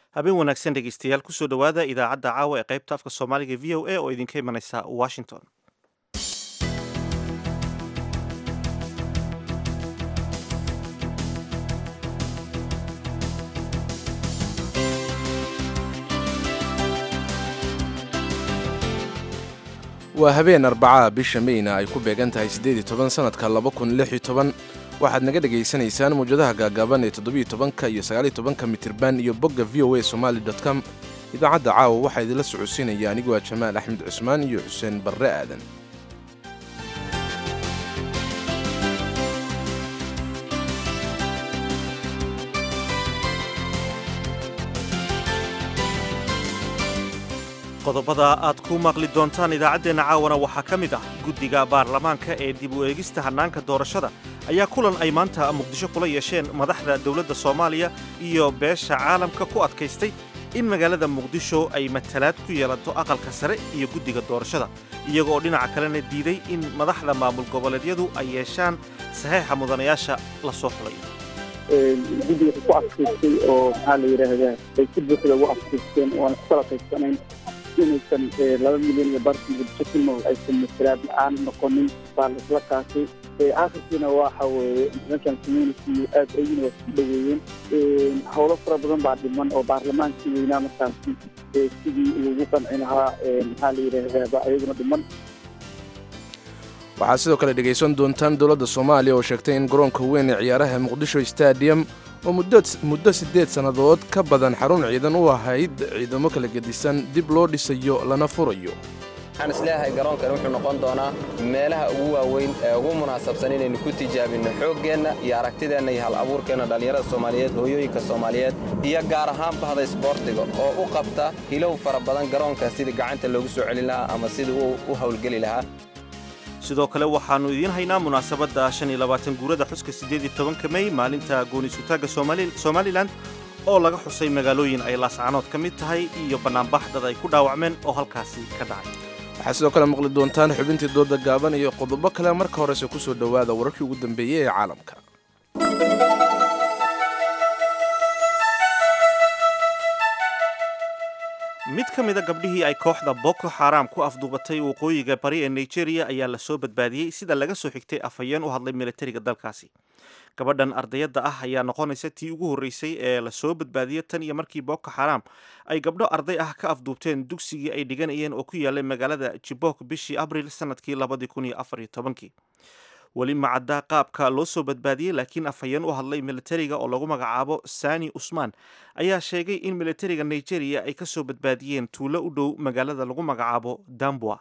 habeen wanaagsan dhegeystayaal kusoo dhowaada idaacadda caawa ee qaybta afka soomaaliga v o a oo idinka imanaysa washington waa habeen arbacaha bisha meyna ay ku beegan tahay siddeed toban sannadka laba kun lix iyo toban waxaad naga dhegaysanaysaan mawjadaha gaagaaban ee toddobiyo tobanka iyo sagaaliyo tobanka mitirban iyo bogga v o a somali com idaacadda caawa waxaa idinla socodsiinaya aniguo a jamaal axmed cusmaan iyo xuseen barre aadan qodobada aad ku maqli doontaan idaacaddeenna caawana waxaa ka mid ah guddiga baarlamaanka ee dib u eegista hannaanka doorashada ayaa kulan ay maanta muqdisho kula yeesheen madaxda dowladda soomaaliya iyo beesha caalamka ku adkaystay in magaalada muqdisho ay matalaad ku yeelato aqalka sare iyo guddiga doorashada iyaga oo dhinaca kalena diiday in madaxda maamul goboleedyadu ay yeeshaan saxiixa mudanayaasha la soo xulayo guddiga ku adkaystay oo maxaa la yidhaahdaa ay si buuxda ugu adkaysteen oo aan iskala qaybsanayn inaysan laba milyan iyo bartan muqdisho ku nool aysan matalaad la-aan noqonin baa la isla kaasay akhirkiina waxa weeye international community aad ayina waa isku dhaweeyeen howlo fara badan baa dhiman oo baarlamaankii weynaa markaasi sidii ugu qanci lahaa maxaa la yidhaahdaa baa ayaguna dhiman waxaad sidoo kale dhegaysan doontaan dowladda soomaaliya oo sheegtay in garoonka weyn ee ciyaaraha muqdisho stadium oo muddo siddeed sannadood ka badan xarun ciidan u ahayd ciidamo kala gedisan dib loo dhisayo lana furayo waxaan isleeyahay garoonkan wuxuu noqon doonaa meelaha ugu waaweyn ee ugu munaasabsan inaynu ku tijaabinno xooggeenna iyo aragtideenna iyo hal abuurkeenna dhallinyarada soomaaliyeed hooyooyinka soomaaliyeed iyo gaar ahaan bahda isboortiga oo u qabta hilow fara badan garoonka sidii gacanta loogu soo celin lahaa ama sidii uu u howlgeli lahaa sidoo kale waxaannu idiin haynaa munaasabadda shan iyo labaatan guurada xuska siddeed iyo tobanka mey maalinta gooni-sutaagga somalilan oo laga xusay magaalooyin ay laascanood ka mid tahay iyo bannaanbax dad ay ku dhaawacmeen oo halkaasi ka dhacay waxaad sidoo kale maqli doontaan xubintii dooda gaaban iyo qodobo kale marka horese ku soo dhowaada wararkii ugu dambeeyey ee caalamka mid ka mida gabdhihii ay kooxda boko xaram ku afduubatay waqooyiga bari ee nigeria ayaa la soo badbaadiyey sida laga soo xigtay afhayeen u hadlay militariga dalkaasi gabadhan ardayadda ah ayaa noqonaysa tii ugu horreysay ee la soo badbaadiyey tan iyo markii boko xaram ay gabdho arday ah ka afduubteen dugsigii ay dhiganayeen oo ku yaalay magaalada jibok bishii abril sanadkii labadii kun iyo afar iyo tobankii weli macadda qaabka loo soo badbaadiyey laakiin afhayeen u hadlay militariga oo lagu magacaabo sani usman ayaa sheegay in militariga nigeria ay ka soo badbaadiyeen tuulo u dhow magaalada lagu magacaabo dambua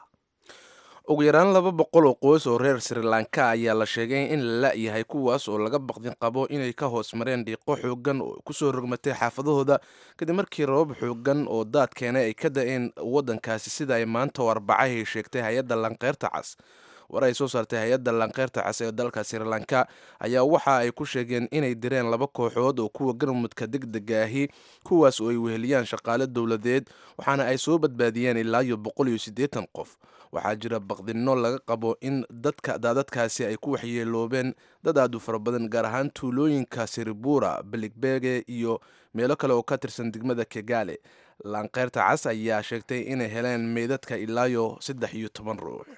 ugu yaraan laba boqol oo qoys oo reer sri lanka ayaa la sheegay in la la-yahay kuwaas oo laga baqdin qabo inay ka hoos mareen dhiiqo xoogan oo kusoo rogmatay xaafadahooda kadib markii rabab xoogan oo daad keenay ay ka da-een waddankaasi sida ay maanta oo arbacahay sheegtay hay-adda lanqeyrta cas war ay soo saartay hay-adda lanqeyrta cas ee dalka sri lanka ayaa waxa ay ku sheegeen inay direen laba kooxood oo kuwa galmudka degdega ahi kuwaas oo ay weheliyaan shaqaale dowladeed waxaana ay soo badbaadiyeen ilaa iyo boqol iyo siddeetan qof waxaa jira baqdinno laga qabo in dadka daadadkaasi ay ku waxyeeloobeen dad aad u fara badan gaar ahaan tuulooyinka siribura beligbege iyo meelo kale oo ka tirsan degmada kegale lanqeyrta cas ayaa sheegtay inay heleen meydadka ilaayo saddex iyo toban ruux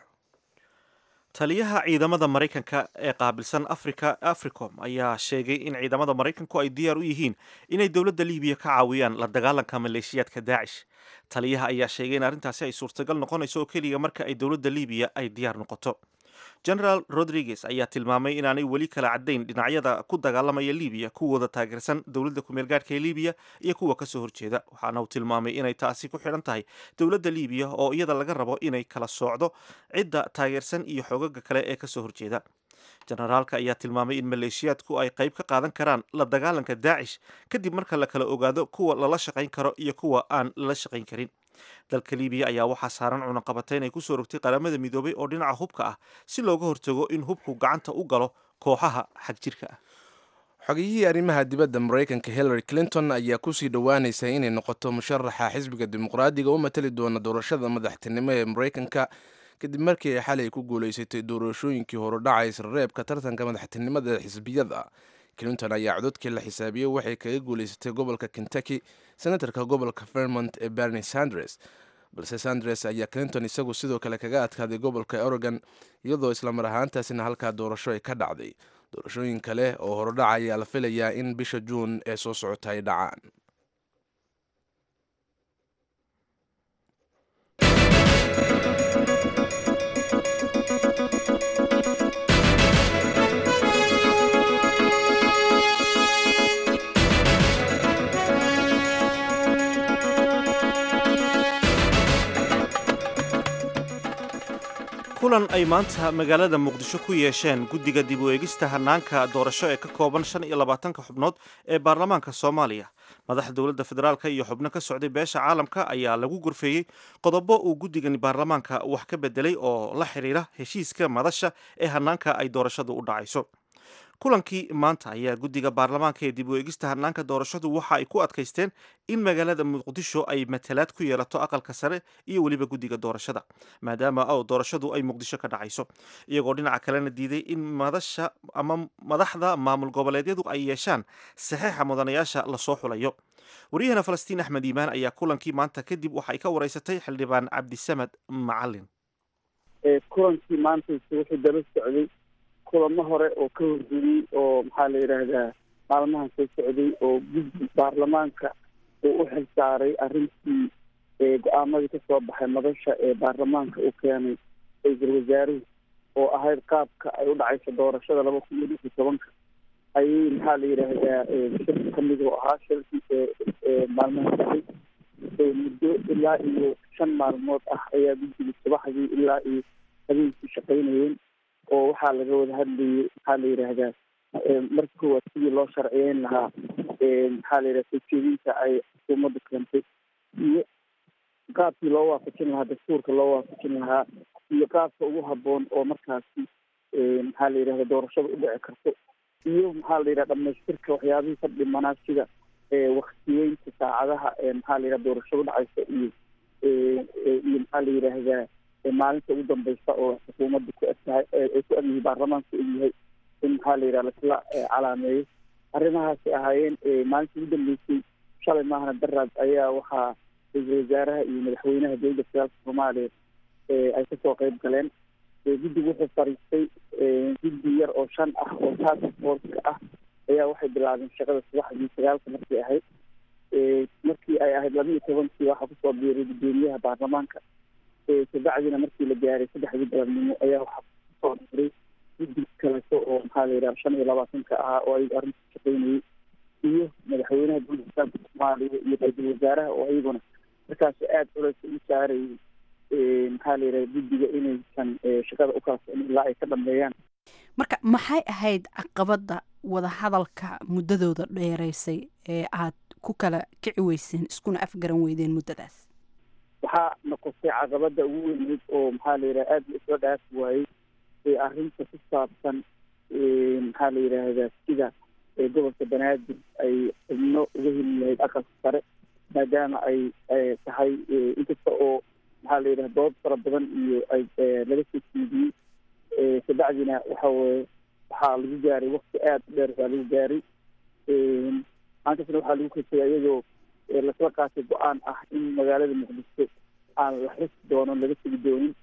taliyaha ciidamada maraykanka ee qaabilsan africa africom ayaa sheegay in ciidamada maraykanku ay diyaar u yihiin inay dowladda libiya ka caawiyaan la dagaalanka maleeshiyaadka daacish taliyaha ayaa sheegay in arrintaasi ay suurtagal noqonayso oo keliya marka ay dowladda libiya ay diyaar noqoto generaal rodriguez ayaa tilmaamay inaanay weli kala caddayn dhinacyada ku dagaalamaya libiya kuwooda taageersan dowladda kumeelgaadhka ee libiya iyo kuwa kasoo horjeeda waxaana uu tilmaamay inay taasi ku xidhan tahay dowladda libiya oo iyada laga rabo inay kala soocdo cidda taageersan iyo xoogaga kale ee kasoo horjeeda generaalka ayaa tilmaamay in maleeshiyaadku ay qayb ka qaadan karaan la dagaalanka daacish kadib marka la kala ogaado kuwa lala shaqayn karo iyo kuwa aan lala shaqayn karin dalka libiya ayaa waxaa saaran cunaqabatayn ay kusoo rogtay qaramada midoobay oo dhinaca hubka ah si looga hortago in hubku gacanta u galo kooxaha xagjirka ah xogiyihii arrimaha dibadda maraykanka hillary clinton ayaa kusii dhowaanaysa inay noqoto musharaxa xisbiga dimuqraadiga u matali doona doorashada madaxtinimo ee maraykanka kadib markii ay xalay ku guulaysatay doorashooyinkii horudhaca isreebka tartanka madaxtinimada xisbiyada clinton ayaa cododkii la xisaabiyey waxay kaga guulaysatay gobolka kentucky senatarka gobolka vermont ee bernie sanders balse sanders ayaa clinton isagu sidoo kale kaga adkaaday gobolka oregon iyadoo islamar ahaantaasina halkaa doorasho ay ka dhacday doorashooyin kale oo horodhaca ayaa la filayaa in bisha juun ee soo socota ay dhacaan kulan ay maanta magaalada muqdisho ku yeesheen guddiga dib u eegista hanaanka doorasho ee ka kooban shan iyo labaatanka xubnood ee baarlamaanka soomaaliya madaxa dowladda federaalk iyo xubno ka socday beesha caalamka ayaa lagu gorfeeyey qodobo uu guddigani baarlamaanka wax ka bedelay oo la xidhiira heshiiska madasha ee hanaanka ay doorashadu u dhacayso kulankii maanta ayaa guddiga baarlamaanka ee dib u eegista hanaanka doorashadu waxa ay ku adkaysteen in magaalada muqdisho ay matalaad ku yeelato aqalka sare iyo weliba guddiga doorashada maadaama o doorashadu ay muqdisho ka dhacayso iyagoo dhinaca kalena diiday in madasha ama madaxda maamul goboleedyadu ay yeeshaan saxeixa mudanayaasha lasoo xulayo wariyahana falastiin axmed iimaan ayaa kulankii maanta kadib waxay ka wareysatay xildhibaan cabdisamed macalin kulankii maanta wuxuu daba socday kulamo hore oo ka horgudiyey oo maxaa la yidhaahdaa maalmahan soo socday oo guddi baarlamaanka uu u xil saaray arrintii go-aamadii kasoo baxay madasha ee baarlamaanka uu keenay ra-iisul wasaaruhu oo ahayd qaabka ay u dhacayso doorashada laba kun iyo lix iyo tobanka ayay maxaa la yidhaahdaa shir kamid oo ahaa shirkii maalmaha socday muddo ilaa iyo shan maalmood ah ayaa guddiga subaxdii ilaa iyo habeenkii shaqaynayeen oo waxaa laga wada hadlayay maxaa la yidhaahdaa marka koowaad sidii loo sharciyeyn lahaa maxaa la yidhaha soo jeedinta ay xukuumadda keentay iyo qaabkii loo waafajin lahaa dastuurka loo waafajin lahaa iyo qaabka ugu haboon oo markaasi maxaa la yidhahda doorashada u dhici karto iyo maxaa la yidhaha dhamaystirka waxyaabihii ka dhimanaa sida waktiyeynta saacadaha maxaa la yidhaha doorashada udhacaysa iyo iyo maxaa la yidhaahdaa maalinta ugu dambeysa oo xukuumadda ku egtahay ay ku egyihi baarlamaanka egyahay in maxaa la yidhaha lasla calaameeyo arrimahaasi ahaayeen maalinta ugu dambeysay shalay maahana daraad ayaa waxaa ra-iisul wasaaraha iyo madaxweynaha dowladda federaalka soomaaliya ay kasoo qeyb galeen guddigu wuxuu fariistay guddi yar oo shan ah oo task forceka ah ayaa waxay bilaabeen shaqada subaxdii sagaalka markay ahayd markii ay ahayd laba iyo tobankii waxaa kusoo biiray guddoomiyaha baarlamaanka kabacdina markii la gaaray saddexdii galabnimo ayaa waxaa kusoo diray guddi kaleto oo maxaa la yidhaha shan iyo labaatanka ahaa oo ayagu arrinta shaqeynayay iyo madaxweynaha dowladda islaamka soomaaliya iyo ra-iisul wasaaraha oo ayaguna markaas aada culeys ugu saarayay maxaa la yidhaha guddiga inaysan shaqada u kala socnin ilaa ay ka dhameeyaan marka maxay ahayd caqabadda wadahadalka muddadooda dheereysay ee aad ku kala kici weyseen iskuna afgaran weydeen muddadaas waxaa noqotay caqabada ugu weyneyd oo maxaa la yidhaha aada la isla dhaafi waayey ee arrinta ku saabsan maxaa la yidhaahdaa sida gobolka banaadir ay xubno uga heli lahayd aqalka sare maadaama ay tahay inkasta oo maxaa la yidhaha dood fara badan iyo ay laga soo jeediyey kabacdina waxa weye waxaa lagu gaaray wakti aada u dheer baa lagu gaaray maantasna waxaa lagu kasay iyadoo lasla qaatay go-aan ah in magaalada muqdisho aan la xisi doono laga tegi doonin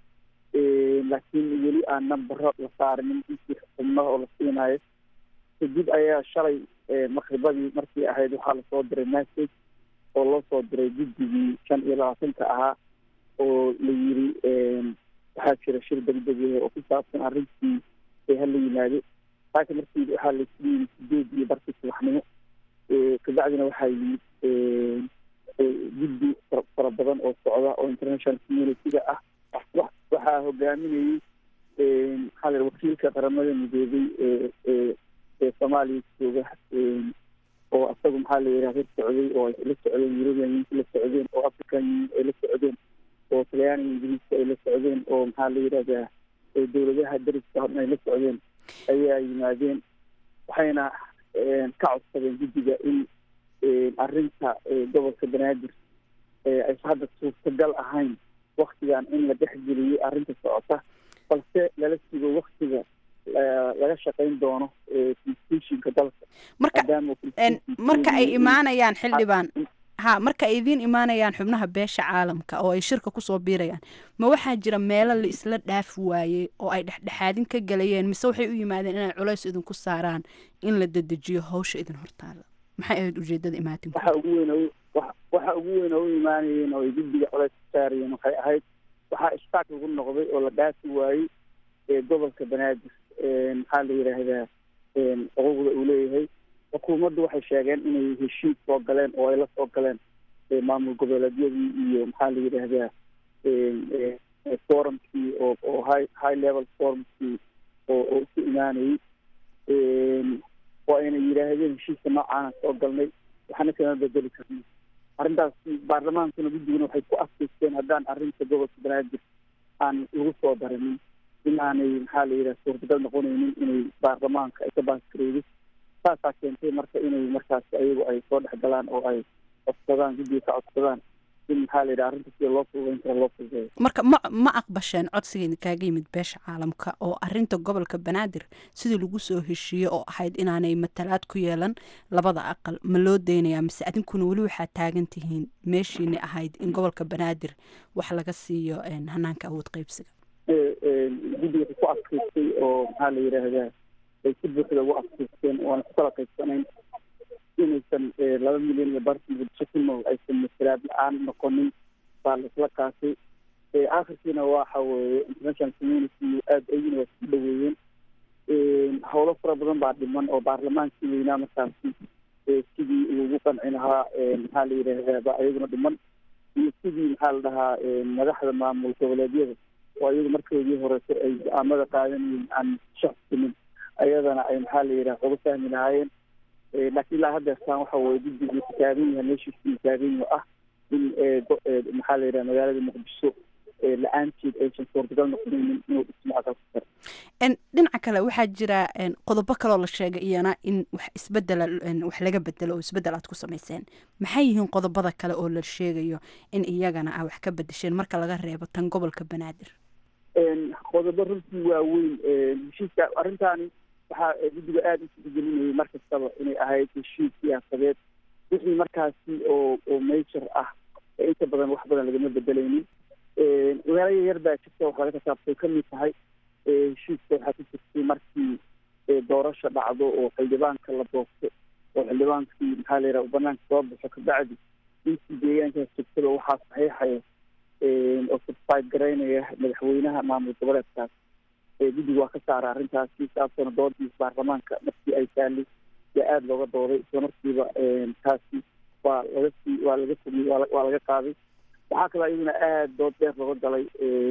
laakiin weli aan nambaro la saarinin intii xubnaha oo la siinayo kadib ayaa shalay maqribadii markii ahayd waxaa lasoo diray message oo loo soo diray guddigii shan iyo labaatanka ahaa oo la yiri waxaa jira shir degdeg oo ku saabsan arrintii hala yimaado laakiin markii waxaa laisku yimid sideed iyo barkii subaxnimo kabacdina waxaa yimid guddi fara badan oo socda oo international community-ga ah waxaa hogaaminayay maxaa la wakiilka qaramada midoobay ee soomaaliya jooga oo asagu maxaa la yidhaha la socday oo ay la socdeen european unionka la socdeen oo african union ay la socdeen oo talyaaniga ingiriiska ay la socdeen oo maxaa la yidhahdaa dowladaha dariska horna ay la socdeen ayaa yimaadeen waxayna ka codsadeen guddiga in arrinta gobolka banaadir aysa hadda suurtagal ahayn waktigan in la dhexgeliyo arrinta socota balse lala sugo waktiga laga shaqayn doono constitutionka dalka marka marka ay imaanayaan xildhibaan ha marka ay idiin imaanayaan xubnaha beesha caalamka oo ay shirka kusoo biirayaan ma waxaa jira meelo la isla dhaafi waayey oo ay dhexdhexaadin ka galayeen mise waxay u yimaadeen inay culays idinku saaraan in la dedejiyo hawsha idin hortaala maxay ahayd ujeedada imaatinku waxa ugu weyn waxa ugu weyn oo u imaanayeen oo ay guddiga culays ku saarayeen waxay ahayd waxaa ishtaak lagu noqday oo la dhaafi waayey gobolka banaadir maxaa la yidhaahdaa xuquuqda uu leeyahay xukuumaddu waxay sheegeen inay heshiis soo galeen oo ay la soo galeen maamul goboleedyadii iyo maxaa la yidhaahdaa forumkii oo oo high high level forumkii oo oo isu imaanayey oo ayna yidhaahdeen heshiiska noocaana soo galnay waxaana kama bedeli karnay arrintaas baarlamaankuna guddiguna waxay ku adkaysteen haddaan arrinta gobolka banaadir aan lagu soo darinin inaanay maxaa la yidhaha suurtagal noqonaynin inay baarlamaanka ay ka baaskareydo saasaa keentay marka inay markaas ayagu ay soo dhex galaan oo ay codsadaan guddiga ka codsadaan in maxaa la yidhaha arrinta sida loo fududeyn kara loo fududeeyo marka ma ma aqbasheen codsigeeda kaaga yimid beesha caalamka oo arrinta gobolka banaadir sidii lagu soo heshiiyey oo ahayd inaanay matalaad ku yeelan labada aqal ma loo deynayaa mise adinkuna weli waxaad taagan tihiin meeshiina ahayd in gobolka banaadir wax laga siiyo hanaanka awood qeybsiga guddiga waxay ku adkaystay oo maxaa la yidhaahdaa ay si buuxda ugu adkaysteen waana ku kala qaybsanayn inaysan laba milyan iyo bartan muqdisho ku nool aysan masalaad la-aan noqonin baa la isla kaasay akhirkiina waxa weeye international community aada ayina waa isku dhaweeyeen howlo fara badan baa dhiman oo baarlamaankii weynaa markaasi sidii ugu qanci lahaa maxaa la yidhaahdaa ba ayaguna dhiman iyo sidii maxaa la dhahaa madaxda maamul goboleedyada oo iyagu markoodii horeeto ay go-aamada qaadanayeen aan shaxsimin ayadana ay maxaa la yidhaha uga fahmi lahaayeen laakiin ilaa haddeertaan waxa weye guddigu taagan yahay meeshiisii taagan yaho ah in maxaa la yidhaha magaalada muqdisho la-aanteed aysan suurtagal noqonaynin inuu dhismo aqalka sare dhinaca kale waxaa jira qodobo kaloo la sheegay iyana in wax isbedela wax laga bedelo oo isbedel aad ku samayseen maxay yihiin qodobada kale oo la sheegayo in iyagana aa wax ka bedesheen marka laga reebo tan gobolka banaadir qodobo runtii waaweyn heshiiska arrintaani waxaa guddiga aada u tixgelinayay mar kastaba inay ahayd heshiis siyaasadeed wixii markaasi oo oo major ah inta badan wax badan lagama bedelaynin magaalo yar baa jirta wax laga kasaabtay kamid tahay heshiiska waxaa ku jirtay markii doorasha dhacdo oo xildhibaanka la doorto oo xildhibaankii maxaa la yidhaha banaanka soo baxo kabacdi intii deegaankaas jirtada waxaa saxiixaya oo certified garaynaya madaxweynaha maamul goboleedkaas guddiga waa ka saara arrintaasi saasana doodiis baarlamaanka markii ay taallay yaa aada looga dooday isla markiiba taasi waa laga sii waa laga fogiyey waa laga qaaday waxaa kaloo iyaduna aada dood dheer looga galay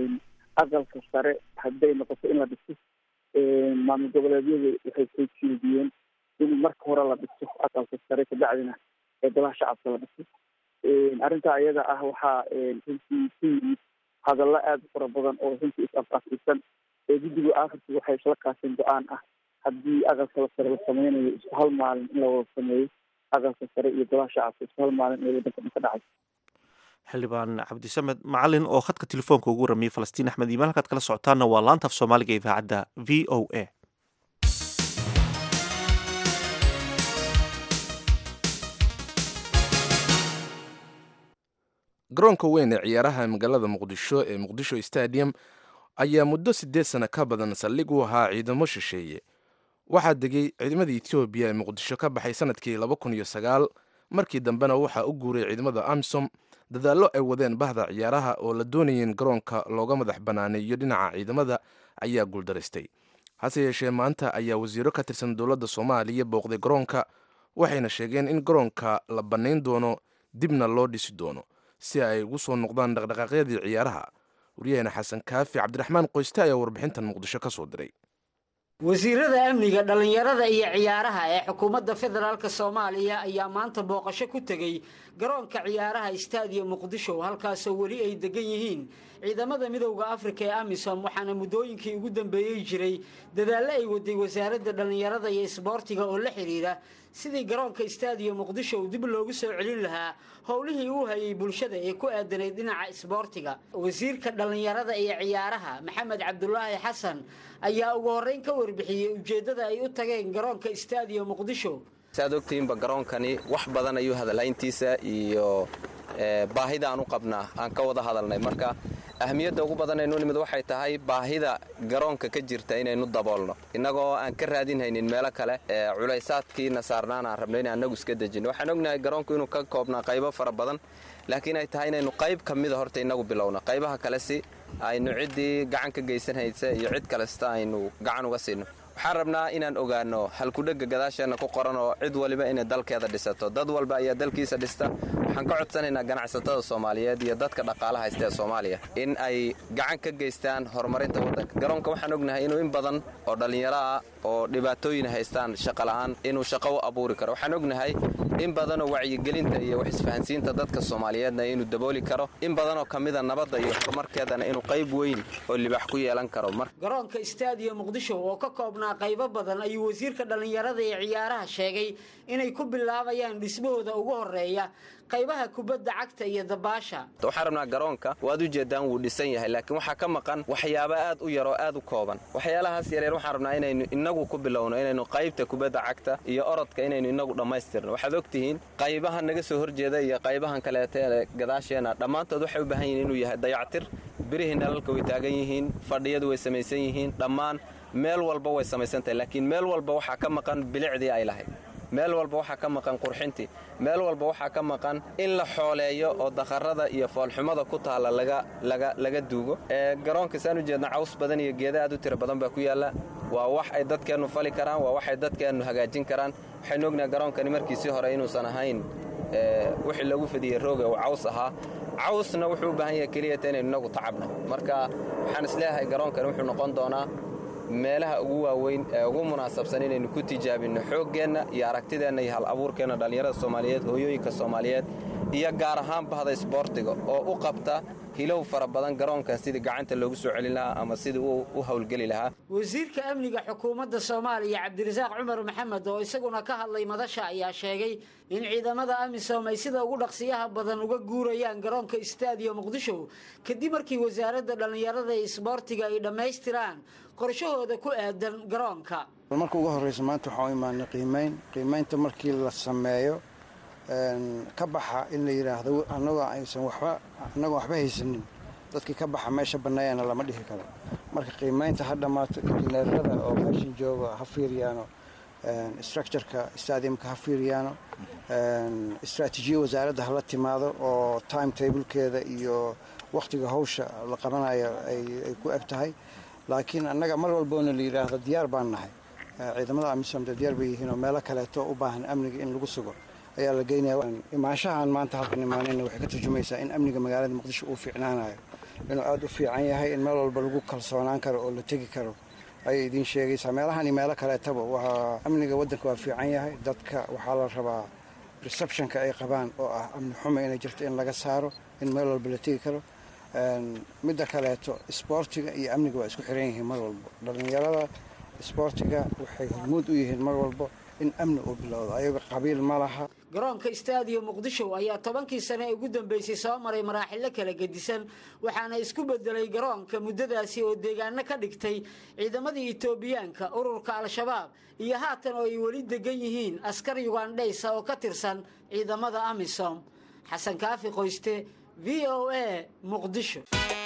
aqalka sare hadday noqoto in la dhiso maamul goboleedyadu waxay soo jeediyeen in marka hore la dhiso aqalka sare kabacdina golaha shacabka la dhiso arrintaa ayada ah waxaa runtii ku yimid hadallo aada u fara badan oo runtii is-af-afisan guddigu aakhirkii waxay isla kaaseen go-aan ah haddii aqalka sare la sameynayo isku hal maalin in la wada sameeyo aqalka sare iyo golaha shacabka isku hal maalin ee waddanka dhan ka dhacay xildhibaan cabdisamed macalin oo khadka telefoonka ugu ramiyey falastiin axmed iimaan halkaad kala socotaana waa laanta af soomaaliga idaacadda v o a garoonka weyn ee ciyaaraha magaalada muqdisho ee muqdisho stadium ayaa muddo siddeed sano ka badan saldhig u ahaa ciidamo shisheeye waxaa degay ciidamada etoobiya ee muqdisho ka baxay sanadkii laba kun iyo sagaal markii dambena waxaa u guuray ciidamada amisom dadaallo ay wadeen bahda ciyaaraha oo la doonayeen garoonka looga madax banaaneeyo dhinaca ciidamada ayaa guuldaraystay hase yeeshee maanta ayaa wasiiro ka tirsan dowladda soomaaliya booqday garoonka waxayna sheegeen in garoonka la bannayn doono dibna loo dhisi doono si ay ugu soo noqdaan dhaqdhaqaaqyadii ciyaaraha waryaheena xasan kaafi cabdiraxmaan qoyste ayaa warbixintan muqdisho ka soo diray wasiirada amniga dhallinyarada iyo ciyaaraha ee xukuumadda federaalk soomaaliya ayaa maanta booqasho ku tegey garoonka ciyaaraha istaadium muqdisho halkaasoo weli ay degan yihiin ciidamada midowda afrika ee amisom waxaana muddooyinkii ugu dambeeyey jiray dadaallo ay waday wasaaradda dhallinyarada iyo isboortiga oo la xidhiidha sidii garoonka istaadium muqdisho uu dib loogu soo celin lahaa howlihii uu hayay bulshada ee ku aadanayd dhinaca isboortiga wasiirka dhallinyarada iyo ciyaaraha maxamed cabdulaahi xasan ayaa ugu horreyn ka warbixiyey ujeeddada ay u tageen garoonka istaadiyo muqdisho saad ogtihiinba garoonkani wax badan ayuu hadalayntiisa iyo baahida aan u qabnaa aan ka wada hadalnay marka ahmiyadda ugu badan aynu nimid waxay tahay baahida garoonka ka jirta inaynu daboolno innagoo aan ka raadinhaynin meelo kale culaysaadkiina saarnaan aan rabno in annagu iska dejinno waxaan ognahay garoonku inuu ka koobnaa qaybo fara badan laakiin ay tahay inaynu qayb ka mida horta innagu bilowno qaybaha kale si aynu ciddii gacan ka geysanhaysa iyo cid kalesta aynu gacan uga siino waxaan rabnaa inaan ogaano halkudhegga gadaasheenna ku qoran oo cid waliba inay dalkeeda dhisato dad walba ayaa dalkiisa dhista waxaan ka codsanaynaa ganacsatada soomaaliyeed iyo dadka dhaqaalaha haysta ee soomaaliya in ay gacan ka geystaan horumarinta waddanka garoonka waxaan ognahay inuu in badan oo dhallinyaro ah oo dhibaatooyin haystaan shaqola'aan inuu shaqo u abuuri karo waxaan ognahay in badanoo wacyigelinta iyo wax isfahansiinta dadka soomaaliyeedna inuu dabooli karo in badanoo ka mida nabadda iyo horumarkeedana inuu qayb weyn oo libaax ku yeelan karo garoonka istaadiyo muqdisho oo ka koobnaa qaybo badan ayuu wasiirka dhallinyarada ee ciyaaraha sheegay inay ku bilaabayaan dhismahooda ugu horeeya qaybaha kubadda cagta iyo dabaasha waxaan rabnaa garoonka waad u jeedaan wuu dhisan yahay laakiin waxaa ka maqan waxyaabo aad u yaroo aad u kooban waxyaalahaas yaryar waxaan rabnaa inaynu inagu ku bilowno inaynu qaybta kubadda cagta iyo orodka inaynu inagu dhammaystirno waxaad ogtihiin qaybahan naga soo horjeeda iyo qaybahan kaleeta ee gadaasheena dhammaantood waxay u baahan yihiin inuu yahay dayactir birihii nalalka way taagan yihiin fadhiyadu way samaysan yihiin dhammaan meel walba way samaysan tahay laakiin meel walba waxaa ka maqan bilicdii ay lahayd meel walba waxaa ka maqan qurxintii meel walba waxaa ka maqan in la xooleeyo oo dakharada iyo foolxumada ku taalla laga duugo garoonka saan u jeedna caws badan iyo geeda aad u tiro badan baa ku yaalla waa wax ay dadkeennu fali karaan waa wax ay dadkeennu hagaajin karaan waxaynu ognahay garoonkani markiisii hore inuusan ahayn wixii lagu fadiyey rooga uu caws ahaa cawsna wuxuu u baahan yahay keliyata inaynu inagu tacabno marka waxaan isleeyahay garoonkani wuxuu noqon doonaa meelaha ugu waaweyn ee ugu munaasabsan inaynu ku tijaabinno xooggeenna iyo aragtideenna iyo hal abuurkeenna dhallinyarada soomaaliyeed hooyooyinka soomaaliyeed iyo gaar ahaan bahda isboortiga oo u qabta hilow fara badan garoonkan sidii gacanta loogu soo celin lahaa ama sidii u howlgeli lahaa wasiirka amniga xukuumadda soomaaliya cabdirasaaq cumar maxamed oo isaguna ka hadlay madasha ayaa sheegay in ciidamada amisom ay sida ugu dhaqsiyaha badan uga guurayaan garoonka istaadiyo muqdisho kadib markii wasaaradda dhallinyarada iyo isboortiga ay dhammaystiraan qorshahooda ku aadan garoonka marka ugu horreysa maanta waxaan u imaanay qiimayn qiimaynta markii la sameeyo ka baxa in la yidhaahdo annagoo aysan waxba annagoo waxba haysanin dadkii ka baxa meesha banneeyana lama dhihi karo marka qiimaynta ha dhammaato injineerada oo meeshan jooga ha fiiriyaano structureka stadiumka ha fiiriyaano istraatiijiya wasaaradda hala timaado oo time tablekeeda iyo wakhtiga hawsha la qabanayo ay ku eg tahay laakiin annaga mar walboona la yidhaahdo diyaar baan nahay ciidamada amisom de diyaar bay yihiin oo meelo kaleeto u baahan amniga in lagu sugo ayaa la geynaya imaanshahaan maanta halkan imaanayna waxay ka turjumaysaa in amniga magaalada muqdisho uu fiicnaanayo inuu aada u fiican yahay in meel walba lagu kalsoonaan karo oo la tegi karo ayay idiin sheegaysaa meelahan iyo meelo kaleetaba waa amniga waddanka waa fiican yahay dadka waxaa la rabaa receptionka ay qabaan oo ah amni xuma inay jirto in laga saaro in meel walba la tegi karo midda kaleeto isboortiga iyo amniga waa isku xiran yihiin mar walbo dhallinyarada isboortiga waxay hormuud u yihiin mar walbo in amni uu bilowdo ayaga qabiil ma laha garoonka istaadiyo muqdisho ayaa tobankii sane ee ugu dambeysay soo maray maraaxilo kala gedisan waxaana isku bedelay garoonka muddadaasi oo deegaano ka dhigtay ciidamadii etoobiyaanka ururka al-shabaab iyo haatan oo ay weli degan yihiin askar yugandhaysa oo ka tirsan ciidamada amisom xasan kaafi qoyste v o a muqdisho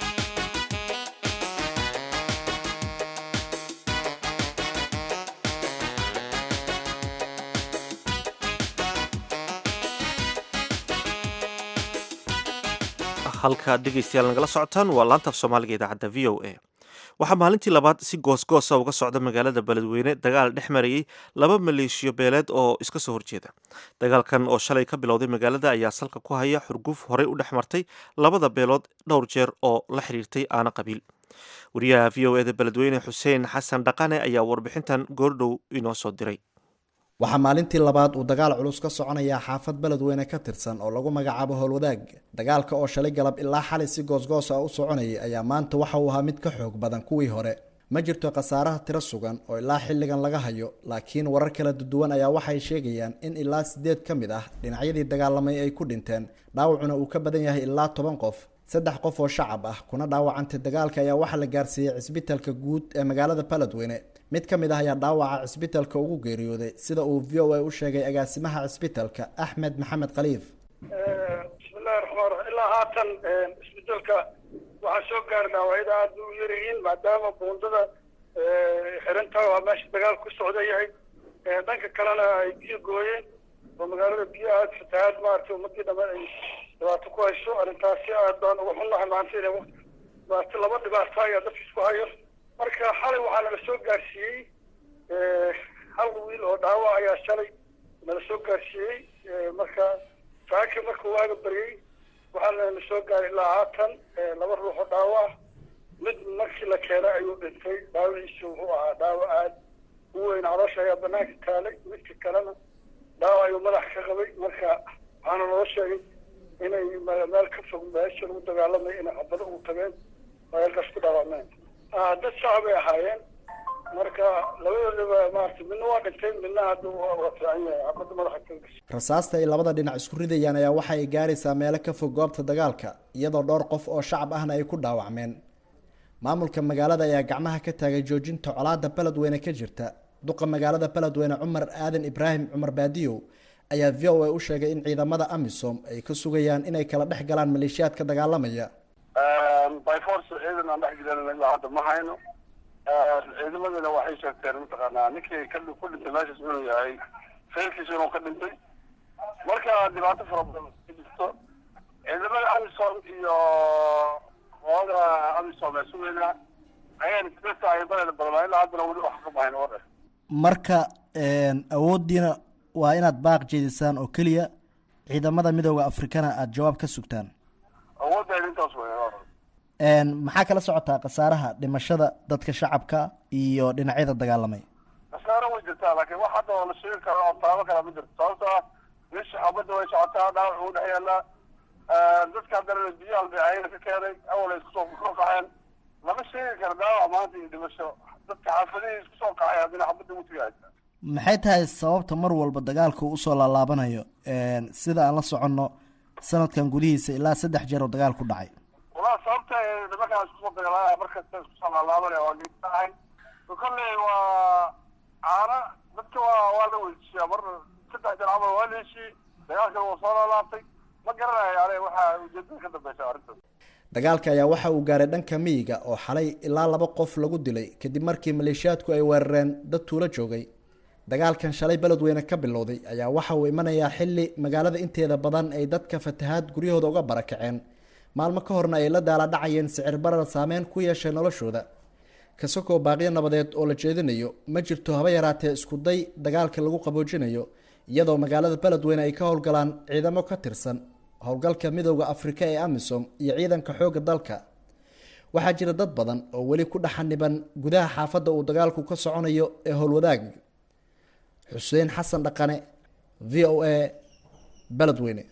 halkaad dhegaystayaal nagala socotaan waa laantaaf soomaaliga idaacadda v o a waxaa maalintii labaad si goosgoosa uga socda magaalada beledweyne dagaal dhex marayay laba maleeshiyo beeleed oo iska soo horjeeda dagaalkan oo shalay ka bilowday magaalada ayaa salka ku haya xurguf horey u dhex martay labada beelood dhowr jeer oo la xiriirtay aana qabiil wariyaha v o eda beledweyne xuseen xasan dhaqane ayaa warbixintan goordhow inoo soo diray waxaa maalintii labaad uu dagaal culus ka soconayaa xaafad beledweyne ka tirsan oo lagu magacaabo howlwadaag dagaalka oo shalay galab ilaa xalay si goosgoos ah u soconayay ayaa maanta waxa uu ahaa mid ka xoog badan kuwii hore ma jirto khasaaraha tiro sugan oo ilaa xilligan laga hayo laakiin warar kala duwan ayaa waxay sheegayaan in ilaa sideed ka mid ah dhinacyadii dagaalamay ay ku dhinteen dhaawacuna uu ka badan yahay ilaa toban qof saddex qof oo shacab ah kuna dhaawacantay dagaalka ayaa waxaa la gaarsiiyey cisbitaalka guud ee magaalada beledweyne mid ka mid ah ayaa dhaawaca cisbitalka ugu geeriyooday sida uu v o a u sheegay agaasimaha cisbitalka axmed maxamed khaliif bismillahi raxmaan raxiim ilaa haatan isbedelka waxaa soo gaara dhaawacyada aad u yaryihiin maadaama buundada xirantahay waa meesha dagaal ku socda yahay dhanka kalena ay biyo gooyeen oo magaalada biyo aad fatahaad maaragtay ummadii dhammaan ay dhibaato ku hayso arrintaasi aad baan uga xunnahay maanta inay maarata laba dhibaato ayaa dadka isku hayo marka xalay waxaa nala soo gaarsiiyey hal wiil oo dhaawac ayaa shalay nala soo gaarsiiyey marka saaka markuu waaga baryey waxaa nala soo gaaray ilaa haatan laba ruux oo dhaawac mid markii la keenay ayuu dhintay dhaawaciisu wuxuu ahaa dhaawac aad u weyn caloosha ayaa banaanka taalay midka kalena dhaawac ayuu madax ka qabay marka waxaana loo sheegay inay meel ka fog meesha lagu dagaalamay inay xabado ugu tageen oo halkaas ku dhaawacmeen dad shacab ay ahaayeen marka labadoodaba maarata midna waa dhintay midna hadda waa fiican yahay xabadda madaxa ka gashay rasaasta ay labada dhinac isku ridayaan ayaa waxa ay gaaraysaa meelo ka fog goobta dagaalka iyadoo dhowr qof oo shacab ahna ay ku dhaawacmeen maamulka magaalada ayaa gacmaha ka taagay joojinta colaada beledweyne ka jirta duqa magaalada beledweyne cumar aadan ibraahim cumar baadiyow ayaa v o a u sheegay in ciidamada amisom ay ka sugayaan inay kala dhex galaan maleeshiyaadka dagaalamaya by force ciidan aan dhex gelin ilaa hadda ma hayno ciidamadina waxay sheegteen mataqaanaa ninkii ka ku dhintay meeshaas inuu yahay feelkiisa inuu ka dhintay marka dhibaato fara badan ka jirto ciidamada amisom iyo qolada amisom ee sugeynaa ayaan isla tahay baleda badan ilaa haddana weli wax ka bahayn oo dhan marka awooddiina waa inaad baaq jeedisaan oo keliya ciidamada midooda afrikana aada jawaab ka sugtaan awooddeeda intaas wey maxaa kala socotaa khasaaraha dhimashada dadka shacabka iyo dhinacyada dagaalamay khasaaro way jirtaa laakiin wax hadda oo la sheegi karo oo taabo kale ma jirto sababto ah meesha xabadda way socotaa dhaawac uu dhex yaallaa dadka haddana biyaha ayana ka keenay awal ay isku soo kor kaceen lama sheegi karo dhaawac maanta iyo dhimasho dadka xaafadihii isku soo kacay haddana xabadda ugu tegahaysa maxay tahay sababta mar walba dagaalka uu usoo laalaabanayo sida aan la soconno sanadkan gudihiisa ilaa saddex jeer oo dagaal ku dhacay walaa sababta nimankaan isku soo dagaalaa markasta isku soo laalaabanaya waa geesahay kolley waa caana dadka waa waa la weydiiyaa mar saddex jeer camal waa la heshiiyey dagaalkana waa soo laalaabtay ma garanayo ane waxaa ujeedada ka dambeysa arrintaas dagaalka ayaa waxa uu gaaray dhanka miyiga oo xalay ilaa laba qof lagu dilay kadib markii maleeshiyaadku ay weerareen dad tuulo joogay dagaalkan shalay beledweyne ka bilowday ayaa waxa uu imanayaa xilli magaalada inteeda badan ay dadka fatahaad guryahooda uga barakaceen maalmo ka horna ay la daala dhacayeen sicir barar saameyn ku yeeshay noloshooda kasakoo baaqyo nabadeed oo la jeedinayo ma jirto haba yaraatee isku day dagaalka lagu qaboojinayo iyadoo magaalada beledweyne ay ka howlgalaan ciidamo ka tirsan howlgalka midooda afrika ee amisom iyo ciidanka xoogga dalka waxaa jira dad badan oo weli ku dhexaniban gudaha xaafadda uu dagaalku ka soconayo ee howlwadaag xuseen xasan dhaqane v o a beledweyne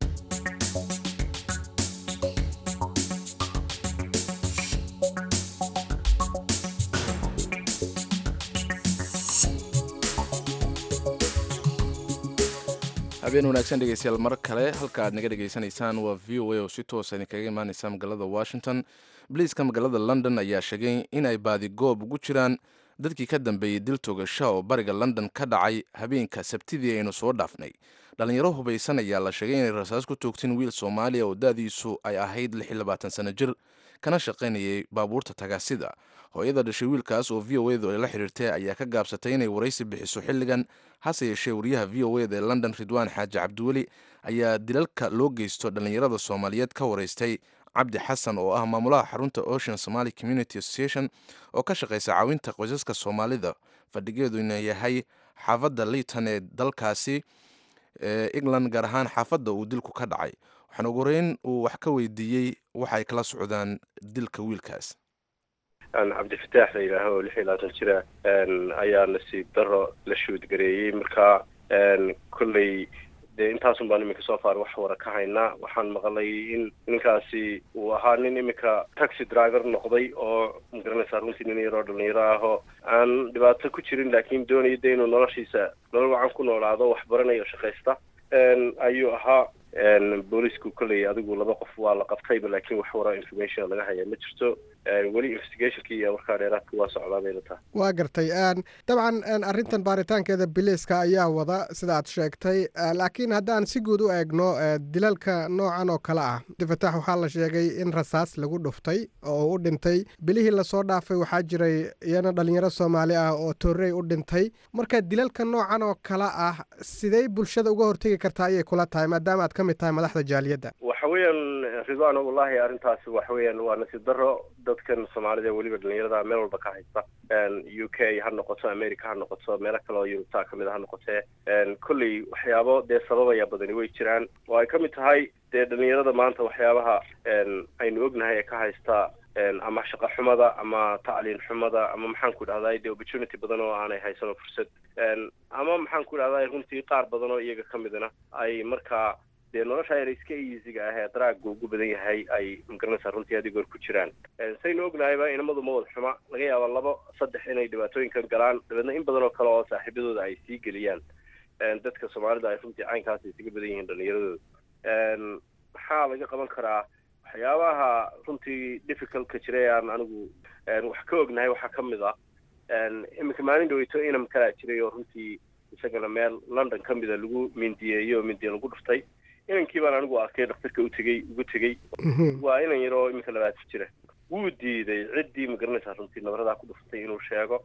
habeen wanaagsan dhegeystayaal mar kale halka aad naga dhegeysanaysaan waa v o a oo si toosa idinkaga imaaneysa magaalada washington boliiska magaalada london ayaa sheegay in ay baadigoob ugu jiraan dadkii ka dambeeyey dil togasha oo bariga london ka dhacay habeenka sabtidii aynu soo dhaafnay dhalinyaro hubaysan ayaa la sheegay inay rasaas ku toogteen wiil soomaaliya oo da-diisu ay ahayd sano jir kana shaqaynayay baabuurta tagaasida hooyada dhashay wiilkaas oo v o edu ay la xiriirtay ayaa ka gaabsatay inay waraysi bixiso xilligan hase yeeshee wariyaha v o eda ee london ridwaan xaaji cabdiweli ayaa dilalka loo geysto dhallinyarada soomaaliyeed ka waraystay cabdi xasan oo ah maamulaha xarunta ocean somaly community association oo ka shaqeysa caawinta qoysaska soomaalida fadhigeeduna yahay xaafadda liiton ee dalkaasi ee england gaar ahaan xaafadda uu dilku ka dhacay waxaana ugu horeyn uu wax ka weydiiyey waxa ay kala socdaan dilka wiilkaas cabdifataax la yidhaaho oo lix iyo labaatan jira ayaa nasiib daro la shuudgareeyey marka kolley dee intaasun baan iminka soo faar wax wara ka haynaa waxaan maqlay in ninkaasi uu ahaa nin iminka taxi driver noqday oo magaranaysaa runtii nin yaroo dhalinyaro ah oo aan dhibaato ku jirin laakiin doonaya de inuu noloshiisa nolol wacan ku noolaado wax baranayo shaqaysta ayuu ahaa boolisku kolley adigu laba qof waa la qabtayba laakiin wax wara information laga haya ma jirto weli investigationkii iyo warkaa dheeraadka waa socdaa bayna tahay waa gartay dabcan arrintan baaritaankeeda biliiska ayaa wada sida aad sheegtay laakiin haddaan si guud u eegno dilalka noocan oo kale ah abdifatax waxaa la sheegay in rasaas lagu dhuftay oo u dhintay bilihii lasoo dhaafay waxaa jiray iyana dhalinyaro soomaali ah oo torrey u dhintay marka dilalka noocan oo kale ah sidey bulshada uga hortegi kartaa ayay kula tahay maadaama aad ka mid tahay madaxda jaaliyadda waxa weeyaan ridwan wallahi arrintaasi waxa weeyaan waa nasiib daro dadkan soomaalida weliba dhalinyarada meel walba ka haysta u k ha noqoto america ha noqoto meelo kale oo yurubta kamid a ha noqotee kolley waxyaabo dee sababaya badani way jiraan oo ay ka mid tahay dee dhalinyarada maanta waxyaabaha aynu ognahay ee ka haysta ama shaqo xumada ama tacliin xumada ama maxaan ku dhahday dee opportunity badan oo aanay haysano fursad ama maxaan ku dhahday runtii qaar badan oo iyaga kamidna ay markaa dee nolosha yar iska easyga ah ee daraaga ugu badan yahay ay magaranaysaa runtii haddii goor ku jiraan saynu ognahayba inamadu ma wada xuma laga yaaba labo saddex inay dhibaatooyinkan galaan dabeedna in badan oo kale oo saaxiibadooda ay sii geliyaan dadka soomaalida ay runtii caynkaas isaga badan yihiin dhalinyaradooda maxaa laga qaban karaa waxyaabaha runtii difficultka jira ee aan anigu wax ka ognahay waxaa ka mid ah iminka maalin dhaweyto inam kalaa jiray oo runtii isagana meel london ka mida lagu mindiyeeyey oo mindiye lagu dhuftay inankii baan anigu arkay dhakhtarka u tegey ugu tegey waa inan yar oo iminka labaatan jira wuu diiday ciddii magaranaysaa runtii nabaradaa ku dhuftay inuu sheego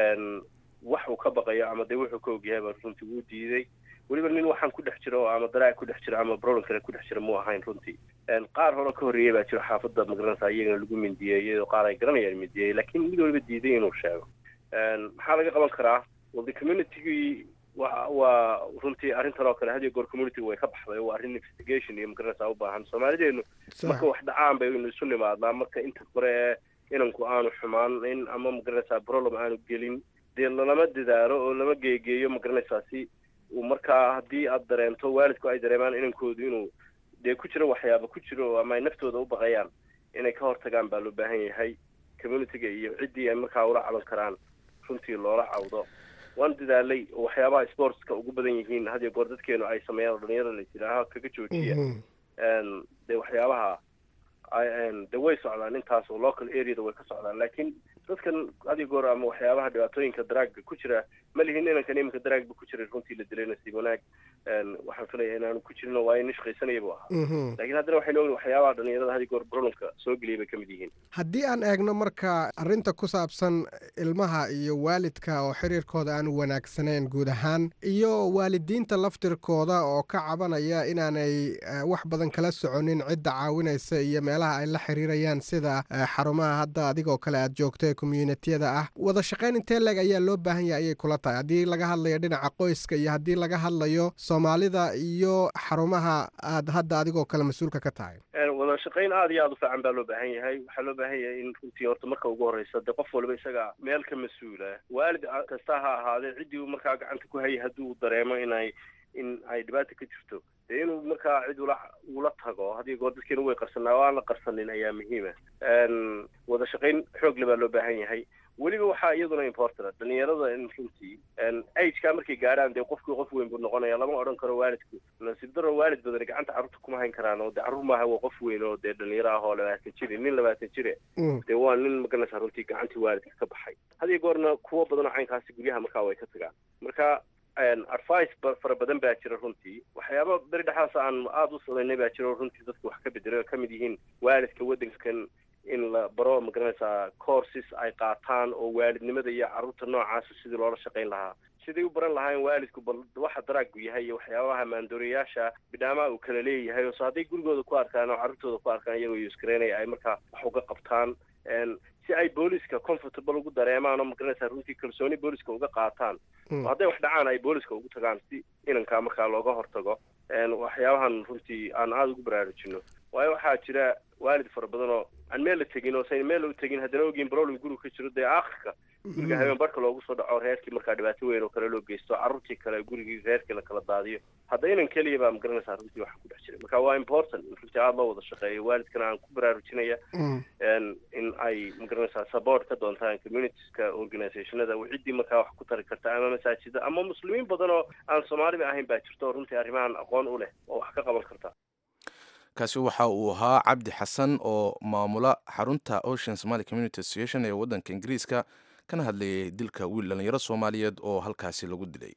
wax uu ka baqayo ama dee wuxuu ka ogyahay baa runtii wuu diiday weliba nin waxaan ku dhex jiro ama daraag ku dhex jira ama problem kale ku dhex jira mu ahayn runtii qaar hore ka horreeyey baa jiro xaafadda magaranaysaa iyagana lagu mindiyeeyey oo qaar ay garanayaan mindiyeeyey laakiin mid waliba diiday inuu sheego maxaa laga qaban karaa well the communitygii wa waa runtii arrintan oo kale hadiyo goor communityga way ka baxday waa arrin investigation iyo magaranaysaa u baahan soomaalideenu marka wax dhacaan baynu isu nimaadnaa marka inta hore ee inanku aanu xumaan ama magaranaysaa problem aanu gelin dee lama dadaalo oo lama geegeeyo magaranaysaa si uu markaa haddii aad dareento waalidku ay dareemaan inankoodu inuu dee ku jiro waxyaaba ku jiro ama ay naftooda u baqayaan inay ka hortagaan baa loo baahan yahay communityga iyo ciddii ay markaa ula caban karaan runtii loola cawdo waan dadaalay oo waxyaabaha sportska ugu badan yihiin hadiyo goor dadkeenu ay sameeyaan oo dhalinyarada la yidhaaho kaga joojiya dee waxyaabaha de way socdaan intaas oo local areada way ka socdaan laakiin dadkan hadiyo goor ama waxyaabaha dhibaatooyinka daraaga ku jira ma lihin inankan iminka daraagba ku jiray runtii la dilay nasiib wanaag waxaan filaya inaanu ku jirin oo waa nin shaqaysanaya bu ahaa laakiin haddana waxaynu ogna waxyaabaha dhalinyarada hadiyo goor problemka soo geliyay bay ka mid yihiin haddii aan eegno marka arrinta ku saabsan ilmaha iyo waalidka oo xiriirkooda aan wanaagsanayn guud ahaan iyo waalidiinta laftirkooda oo ka cabanaya inaanay wax badan kala soconin cidda caawinaysa iyo meelaha ay la xiriirayaan sida xarumaha hadda adigoo kale aad joogto ee communitiyada ah wada shaqayn intee leeg ayaa loo baahan yahay ayay kula tahay haddii laga hadlayo dhinaca qoyska iyo haddii laga hadlayo soomaalida iyo xarumaha aad hadda adigoo kale mas-uulka ka tahay wada shaqayn aad iyo aad u fiican baa loo baahan yahay waxaa loo baahan yahay in runtii horta marka ugu horreysa dee qof waliba isaga meel ka mas-uula waalid kasta ha ahaadee ciddii uu markaa gacanta ku hayay haddii uu dareemo inay in ay dhibaata ka jirto dee inuu markaa cid ula ula tago haddii goor dadkeena way qarsanaa oo aan la qarsanin ayaa muhiima wada shaqayn xoogle baa loo baahan yahay weliba waxaa iyaduna importana dhalinyarada in runtii ageka markay gaadhaan dee qofkii qof weyn buu noqonaya lama odhan karo waalidku nasiib daro waalid badani gacanta carruurta kuma hayn karaan oo dee carruur maaha waa qof weyn oo dee dhalinyaro ah oo labaatan jire nin labaatan jire dee waa nin magaranaysaa runtii gacantii waalidka ka baxay hadiyo goorna kuwo badan oo caynkaasi guryaha markaa way ka tagaan marka advice fara badan baa jira runtii waxyaaba beri dhexaas aan aada u samaynay baa jira oo runtii dadku wax ka bedelay oo kamid yihiin waalidka waddankan in la baro magaranaysaa courses ay qaataan oo waalidnimada iyo carruurta noocaasa sidii loola shaqayn lahaa siday u baran lahaayeen waalidku bal waxa daraagu yahay iyo waxyaabaha maandooriyaasha bidhaamaha uu kala leeyahay oo so hadday gurigooda ku arkaan oo carruurtooda ku arkaan iyagoo yuskaraynaya ay markaa wax uga qabtaan si ay booliska comfortable ugu dareemaan oo magaranaysaa runtii kalsooni booliska uga qaataan oo hadday wax dhacaan ay booliska ugu tagaan si inankaa markaa looga hortago waxyaabahan runtii aan aada ugu baraarujino waayo waxaa jira waalid fara badan oo aan meel la tegin oo sayn meel u tegin haddana ogeyn problem guriga ka jiro dee aakhirka guriga habeen barhka loogu soo dhaco reerkii markaa dhibaato weyn oo kale loo geysto carruurtii kale gurigii reerkii la kala daadiyo hadda inan keliya baa magaranaysaa runtii waxa ku dhex jira marka waa important in runtii aada loo wada shaqeeyo waalidkana aan ku baraarujinaya in ay magaranaysaa support ka doontaan communitieska organizationada ciddii markaa wax ku tari karta ama masaajida ama muslimiin badan oo aan soomaaliba ahayn baa jirto oo runtii arrimahan aqoon u leh oo wax ka qaban karta kaasi waxa uu ahaa cabdi xasan oo maamula xarunta ocean somaly community association ee waddanka ingiriiska kana hadlayay dilka wiil dhallinyaro soomaaliyeed oo halkaasi lagu dilay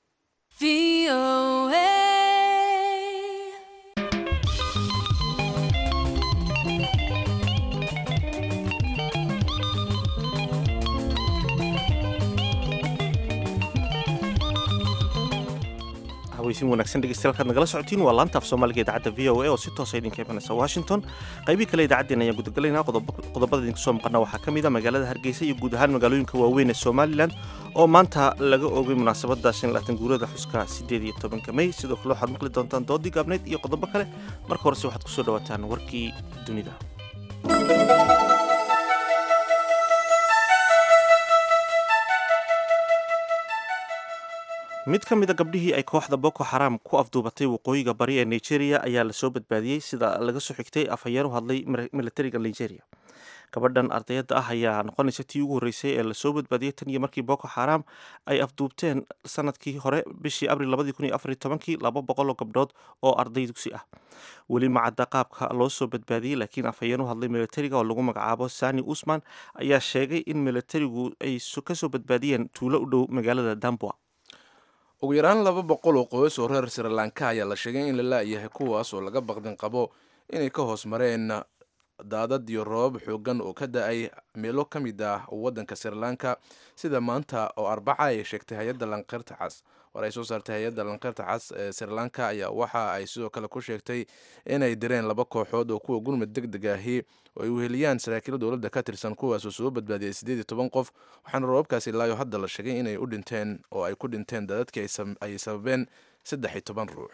haweysin wanaagsan dhegeystayaal kaad nagala socotiin waa laanta af soomaaliga idaacadda v o a oo si toosa idinka imanaysa washington qaybii kale idaacaddeen ayaan gudagalaynaa qodobada idinku soo maqana waxaa ka mid a magaalada hargeysa iyo guud ahaan magaalooyinka waaweyn ee somalilan oo maanta laga oogay munaasabadda shan laatan guurada xuska siddeed iyo tobanka mey sidoo kale waxaad maqli doontaan doodii gaabneyd iyo qodobo kale marka horese waxaad kusoo dhawaataan warkii dunida mid ka mid a gabdhihii ay kooxda boko xaram ku afduubatay waqooyiga bari ee nigeria ayaa lasoo badbaadiyey sida laga soo xigtay afhayeen u hadlay militariga nigeria gabadhan ardayadda ah ayaa noqonaysa tii ugu horreysay ee lasoo badbaadiyey tan iyo markii boko xaram ay afduubteen sanadkii hore bishii abril labadii kun iyo afar iyo tobankii laba boqol oo gabdhood oo arday dugsi ah weli macadda qaabka loo soo badbaadiyey laakiin afhayeen u hadlay militariga oo lagu magacaabo sani usman ayaa sheegay in militarigu ay kasoo badbaadiyeen tuulo u dhow magaalada dambua ugu yaraan laba boqol oo qoys oo reer sri lanka ayaa la sheegay in la laayahay kuwaas oo laga baqdin qabo inay ka hoos mareen daadad iyo roobab xoogan oo ka da-ay meelo ka mid ah waddanka sri lanka sida maanta oo arbaca ay sheegtay hay-adda lanqeyrta cas war ay soo saartay hay-adda lanqeyrta cas ee sri lanka ayaa waxa ay sidoo kale ku sheegtay inay direen laba kooxood oo kuwa gurmud deg deg ahi oo ay weheliyaan saraakiil dowladda ka tirsan kuwaasoo soo badbaadiyay siddeed iyo toban qof waxaana roobabkaasi ilaayo hadda la sheegay inay u dhinteen oo ay ku dhinteen daadadkii ay sababeen saddex iyo toban ruux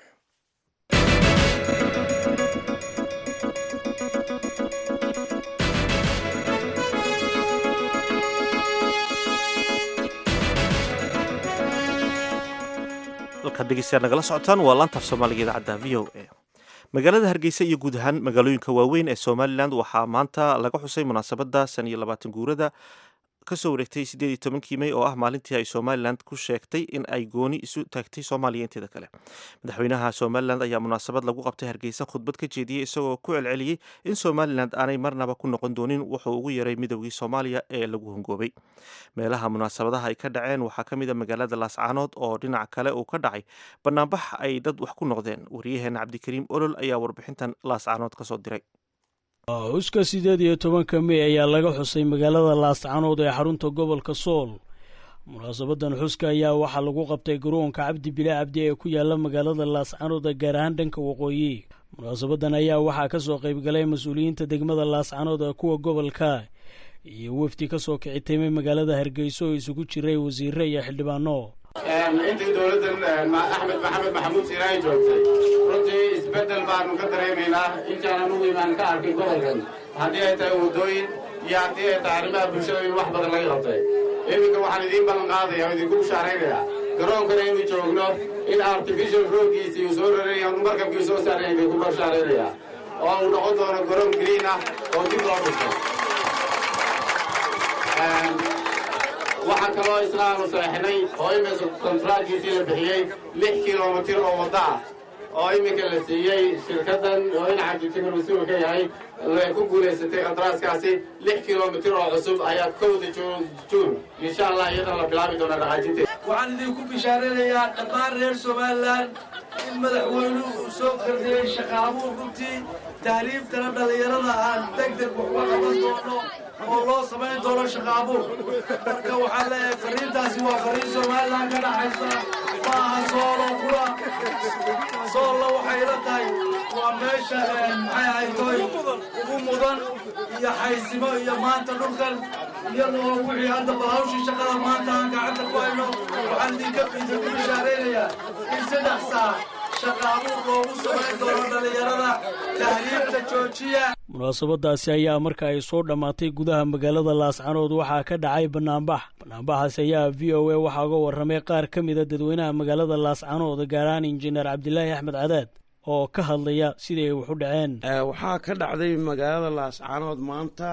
halkaad dhegeystayaal nagala socotaan waa laanta af soomaaliga idaacadda v o a magaalada hargeysa iyo guud ahaan magaalooyinka waaweyn ee somalilan waxaa maanta laga xusay munaasabadda shan iyo labaatan guurada kasoo wareegtay siddeed iyo tobankii mey oo ah maalintii ay somalilan ku sheegtay in ay gooni isu taagtay soomaaliya inteeda kale madaxweynaha somalilan ayaa munaasabad lagu qabtay hargeysa khudbad ka jeediyey isagoo ku celceliyey in somalilan aanay marnaba ku noqon doonin wuxuu ugu yaray midowgii soomaaliya ee lagu hongoobay meelaha munaasabadaha ay ka dhaceen waxaa ka mid a magaalada laascaanood oo dhinaca kale uu ka dhacay banaanbax ay dad wax ku noqdeen waryaheena cabdikariim olol ayaa warbixintan laascaanood kasoo diray xuska siddeed iyo tobanka mey ayaa laga xusay magaalada laascaanood ee xarunta gobolka sool munaasabadan xuska ayaa waxaa lagu qabtay garoonka cabdi bile cabdi ee ku yaala magaalada laascaanood gaar ahaan dhanka waqooyi munaasabadan ayaa waxaa ka soo qaybgalay mas-uuliyiinta degmada laascaanood ee kuwa gobolka iyo wefdi ka soo kici timay magaalada hargeyso oo isugu jiray wasiire iyo xildhibaano intii dowladdan axmed maxamed maxamuud siiraayi joogtay runtii isbeddel baanu ka dareemaynaa intaan anugu imaan ka arkay gobolkan haddii ay tahay waddooyin iyo haddii ay tahay arrimaha bulshada in wax badan laga qabtay iminka waxaan idiin ballan qaadaya oo idinku bushaaraynayaa garoonkana inuu joogno in artificial roadkiisii uu soo raraya markabkii soo saaraya bay ku bashaaraynayaa oo uu noqon doono garoon green ah oo dib loo dhistay waxaa kaloo isna aanu saexnay oo iminka kontraadkiisii la bixiyey lix kilomitir oo wadda ah oo iminka la siiyey shirkaddan oo in cabdijigar mas-uul ka yahay ay ku guulaysatay kontraaskaasi lix kilomitir oo cusub ayaa kowda juun insha allah iyadana la bilaabi doona dhaqaajinteed waxaan idinku bishaaranayaa dhammaan reer somalilan in madaxweynuhu uu soo kordhiyey shaqaabuur runtii tahriibtana dhallinyarada aan deg deg waxuga qaban doono oo loo samayn doono shaqaabuur marka waxaan leeyahay fariintaasi waa fariin somalilan ka dhaxaysa maaha soolo kula soollo waxay la tahay waa meesha maxay ahaytoy ugu mudan iyo xaysimo iyo maanta dhulkan iyadoo wixii hadda balhawshii shaqada maanta aan gacanta ku hayno waxaan idinka idinku bishaaraynayaa in saddex saac shaqaabuur loogu samayn doono dhallinyarada tahriibta joojiya munaasabadaasi ayaa marka ay soo dhammaatay gudaha magaalada laascanood waxaa ka dhacay banaanbax banaanbaxaas ayaa v o a waxaa uga warramay qaar ka mida dadweynaha magaalada laascanood gaar ahaan injineer cabdilaahi axmed cadaad oo ka hadlaya sidii ay wax u dhaceen waxaa ka dhacday magaalada laascanood maanta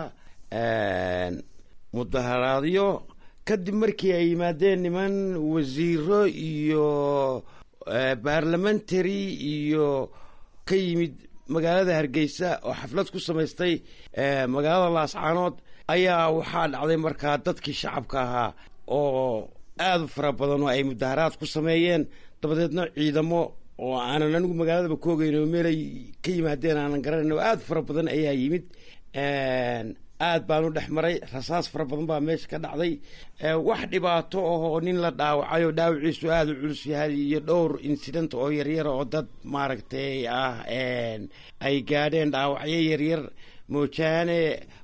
mudaharaadyo kadib markii ay yimaadeen niman wasiiro iyo baarlamentary iyo ka yimid magaalada hargeysa oo xaflad ku samaystay magaalada laascaanood ayaa waxaa dhacday markaa dadkii shacabka ahaa oo aada u fara badan oo ay mudaharaad ku sameeyeen dabadeedna ciidamo oo aanan anigu magaaladaba ka ogeyn oo meelay ka yimaadeen aanan garanayn oo aada fara badan ayaa yimid aad baan u dhex maray rasaas fara badan baa meesha ka dhacday wax dhibaato ahoo nin la dhaawacay oo dhaawiciisu aada u culus yahay iyo dhowr incident oo yaryar oo dad maaragtay ah ay gaadheen dhaawacyo yaryar moojaane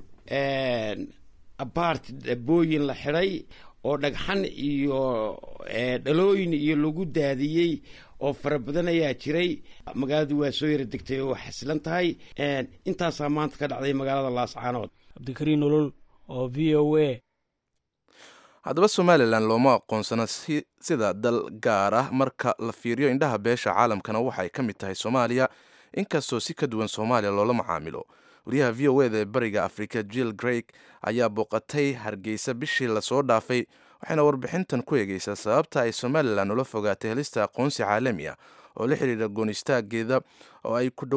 abart booyin la xidhay oo dhagxan iyo dhalooyin iyo lagu daadiyey oo fara badan ayaa jiray magaaladu waa soo yara degtay oo xasilan tahay intaasaa maanta ka dhacday magaalada laascaanood cabdikariin nolol oo v o a haddaba somalilan looma aqoonsana sida dal gaar ah marka la fiiriyo indhaha beesha caalamkana waxay ka mid tahay soomaaliya inkastoo si ka duwan soomaaliya loola macaamilo wariyaha v o eda ee bariga afrika jill greig ayaa booqatay hargeysa bishii lasoo dhaafay waxayna warbixintan ku eegeysaa sababta ay somalilan ula fogaatay helista aqoonsi caalami ah oo la xidhiira goonistaageeda oo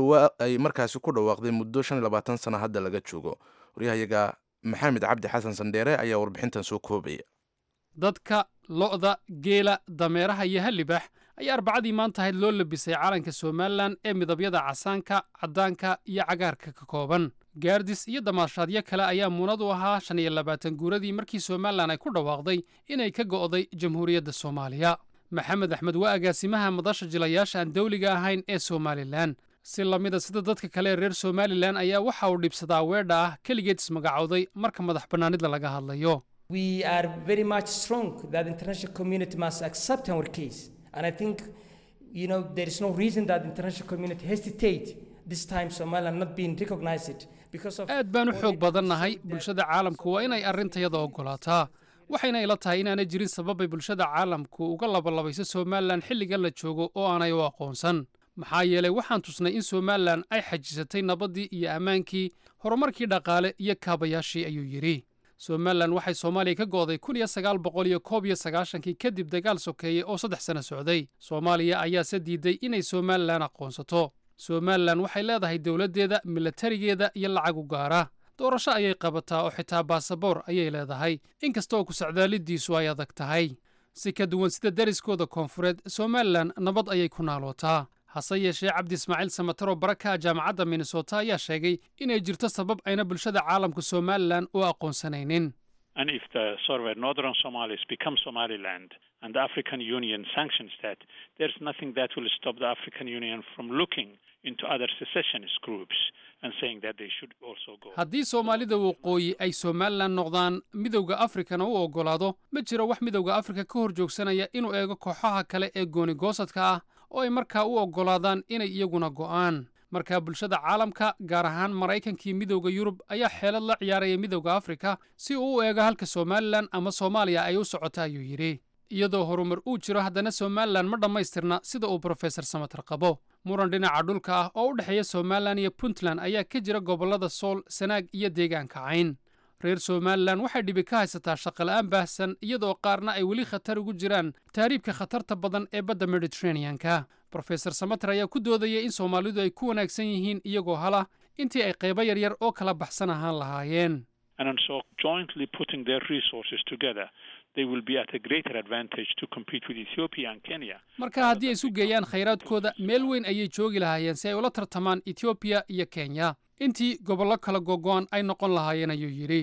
ay markaasi ku dhawaaqday muddo shan iyo labaatan sana hadda laga joogo waryahayaga maxamed cabdi xasan sandheere ayaa warbixintan soo koobaya dadka lo'da geela dameeraha iyo hallibax ayaa arbacadii maanta ahayd loo labisay calanka somalilan ee midabyada casaanka caddaanka iyo cagaarka ka kooban gaardis iyo damaashaadyo kale ayaa muunad u ahaa shan iyo labaatan guuradii markii somalilan ay ku dhawaaqday inay ka go'day jamhuuriyadda soomaaliya maxamed axmed waa agaasimaha madasha jilayaasha aan dawliga ahayn ee somalilan si lamida sida dadka kale ee reer somalilan ayaa waxa uu dhibsadaa weedha ah keligeed ismagacowday marka madax bannaanida laga hadlayo We are very much strong that the international community must accept our case. And I think, you know, there is no reason that the international community hesitate this time Somaliland not being recognized because of... aad baan u xoog badannahay bulshada caalamku waa inay arrintayada oggolaataa waxayna ila tahay inaanay jirin sababay bulshada caalamku uga labalabayso somalilan xilligan la joogo oo aanay u aqoonsan maxaa yeelay waxaan tusnay in somalilan ay xajisatay nabaddii iyo ammaankii horumarkii dhaqaale iyo kaabayaashii ayuu yidhi somalilan waxay soomaaliya ka go'day kun iyo sagaal boqol iyo koob iyo sagaashankii kadib dagaal sokeeye oo saddex sano socday soomaaliya ayaase diiday inay somalilan aqoonsato somalilan waxay leedahay dowladdeeda milatarigeeda iyo lacag u gaara doorasho ayay qabataa oo xitaa baasaboor ayay leedahay inkastoo ku-socdaalidiisu ay adag tahay si ka duwan sida deriskooda koonfureed somalilan nabad ayay ku naalootaa hase yeeshee cabdi ismaaciil samataro baraka jaamacadda minnesota ayaa sheegay inay jirto sabab ayna bulshada caalamka somalilan u aqoonsanaynin And if the sort of northern Somalis become Somaliland and the African Union sanctions that, there's nothing that will stop the African Union from looking into other secessionist groups and saying that they should also go. haddii soomaalida waqooyi ay somalilan noqdaan midowda afrikana u oggolaado ma jiro wax midowda afrika ka hor joogsanaya inuu eego kooxaha kale ee gooni-goosadka ah oo ay markaa u oggolaadaan inay iyaguna go'aan markaa bulshada caalamka gaar ahaan maraykankii midowda yurub ayaa xeelad la ciyaaraya midowda afrika si uu u eego halka somalilan ama soomaaliya ay u socota ayuu yidhi iyadoo horumar uu jiro haddana somalilan ma dhammaystirna sida uu brofesor samatar qabo muran dhinaca dhulka ah oo u dhexeeya somalilan iyo puntland ayaa ka jira gobollada sool sanaag iyo deegaanka cayn reer somalilan waxay dhibi ka haysataa shaqola'aan baahsan iyadoo qaarna ay weli khatar ugu jiraan tahriibka khatarta badan ee badda mediteraneanka brofesor samater ayaa ku doodaya in soomaalidu ay ku wanaagsan yihiin iyagoo hala intii ay qaybo yaryar oo kala baxsan ahaan lahaayeen And so jointly putting their resources together, they will be at a greater advantage to compete with Ethiopia and Kenya. marka haddii ay isu geeyaan khayraadkooda meel weyn ayay joogi lahaayeen si ay ula tartamaan etoobiya iyo kenya intii gobollo kala gogo'an ay noqon lahaayeen ayuu yidhi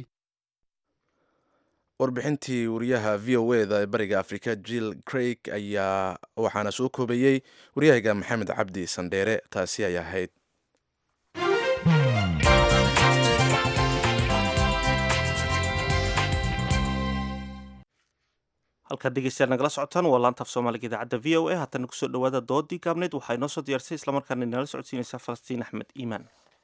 warbixintii wariyaha v o eda ee bariga afrika jill craig ayaa waxaana soo koobayey waryahayga maxamed cabdi sandheere taasi ay ahayd halkaad dhegeystayaal nagala socotaan waa laanta af soomaaliga idaacadda v o a haatana kusoo dhawaada doodii gaabneyd waxaa inoo soo diyaarsay islamarkaana inala socodsiinaysaa falastiin axmed iimaan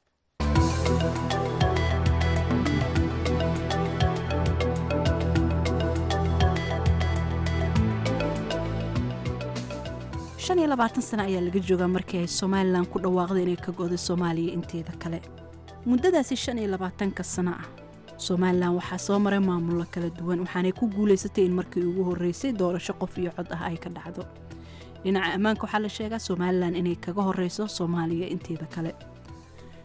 shan iyo labaatan sano ayaa laga joogaa markii ay somalilan ku dhawaaqday inay ka go'day soomaaliya inteeda kale muddadaasi shan iyo labaatanka sano ah somalilan waxaa soo maray maamullo kala duwan waxaanay ku guulaysatay in markii ugu horreysay doorasho qof iyo cod ah ay ka dhacdo dhinaca ammaanka waxaa la sheegaa somalilan inay kaga horreyso soomaaliya inteeda kale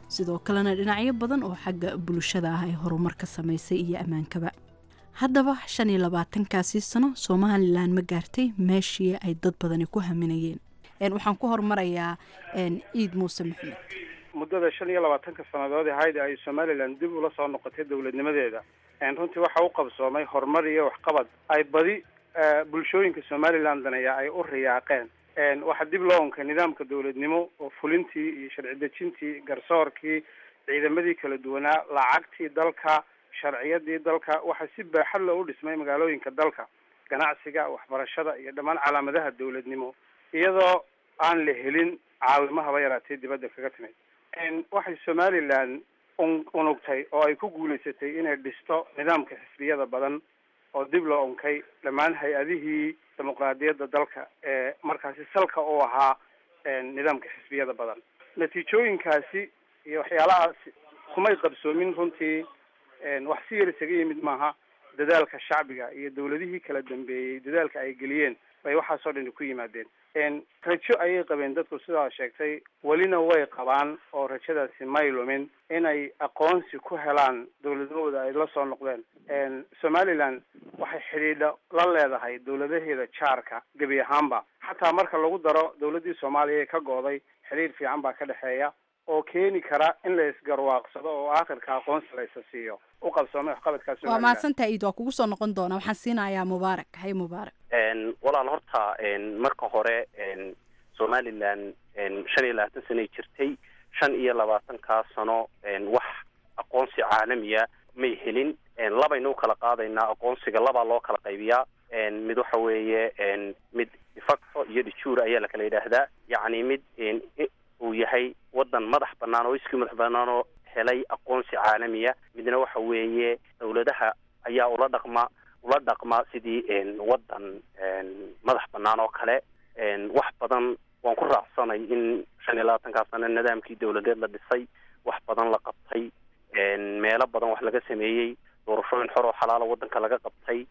sidoo kalena dhinacyo badan oo xagga bulshada ah ay horumar ka samaysay iyo ammaankaba haddaba shan iyo labaatankaasii sano somalilan ma gaartay meeshii ay dad badani ku haminayeen waxaan ku hormarayaa ciid muuse maxamed muddada shan iyo labaatanka sannadood ee hayda ay somalilan dib ula soo noqotay dowladnimadeeda runtii waxa u qabsoomay horumar iyo waxqabad ay badi bulshooyinka somalilan daneeya ay u riyaaqeen waxaa dib loo onkay nidaamka dowladnimo oo fulintii iyo sharci dejintii garsoorkii ciidamadii kala duwanaa lacagtii dalka sharciyadii dalka waxaa si baaxad leh u dhismay magaalooyinka dalka ganacsiga waxbarashada iyo dhammaan calaamadaha dowladnimo iyadoo aan la helin caawimahaba yaraatee dibadda kaga timid waxay somalilan unugtay oo ay ku guulaysatay inay dhisto nidaamka xisbiyada badan oo dib loo onkay dhammaan hay-adihii dimuqraadiyadda dalka ee markaasi salka u ahaa nidaamka xisbiyada badan natiijooyinkaasi iyo waxyaalahaasi kumay qabsoomin runtii wax si yar isaga yimid maaha dadaalka shacbiga iyo dawladihii kala dambeeyey dadaalka ay geliyeen bay waxaasoo dhani ku yimaadeen rajo ayay qabeen dadku sidaa sheegtay welina way qabaan oo rajadaasi may lumin inay aqoonsi ku helaan dawladahooda ay la soo noqdeen somalilan waxay xidhiidha la leedahay dawladaheeda jaarka gebi ahaanba xataa marka lagu daro dawladdii soomaaliya ee ka go'day xidhiidh fiican baa ka dhexeeya oo keeni kara in la isgarwaaqsado oo aakhirka aqoonsi la isa siiyo u qabsoomay waxqabadkaa waa mahadsantaha iid waa kugu soo noqon doonaa waxaan siinayaa mubaarak hay mubaarak walaal horta marka hore somalilan shan iyo labaatan sanay jirtay shan iyo labaatankaa sano wax aqoonsi caalamiya may helin labaynu u kala qaadaynaa aqoonsiga labaa loo kala qaybiyaa mid waxa weeye mid defacto iyo dejuur ayaa la kala yidhaahdaa yacni mid uu yahay wadan madax banaan oo iskii madax banaan oo helay aqoonsi caalamiya midna waxa weeye dawladaha ayaa ula dhaqma ula dhaqma sidii wadan madax banaan oo kale wax badan waan ku raacsanay in shan iyo labaatankaa sano nidaamkii dawladeed la dhisay wax badan la qabtay meelo badan wax laga sameeyey doorashooyin xor oo xalaala wadanka laga qabtay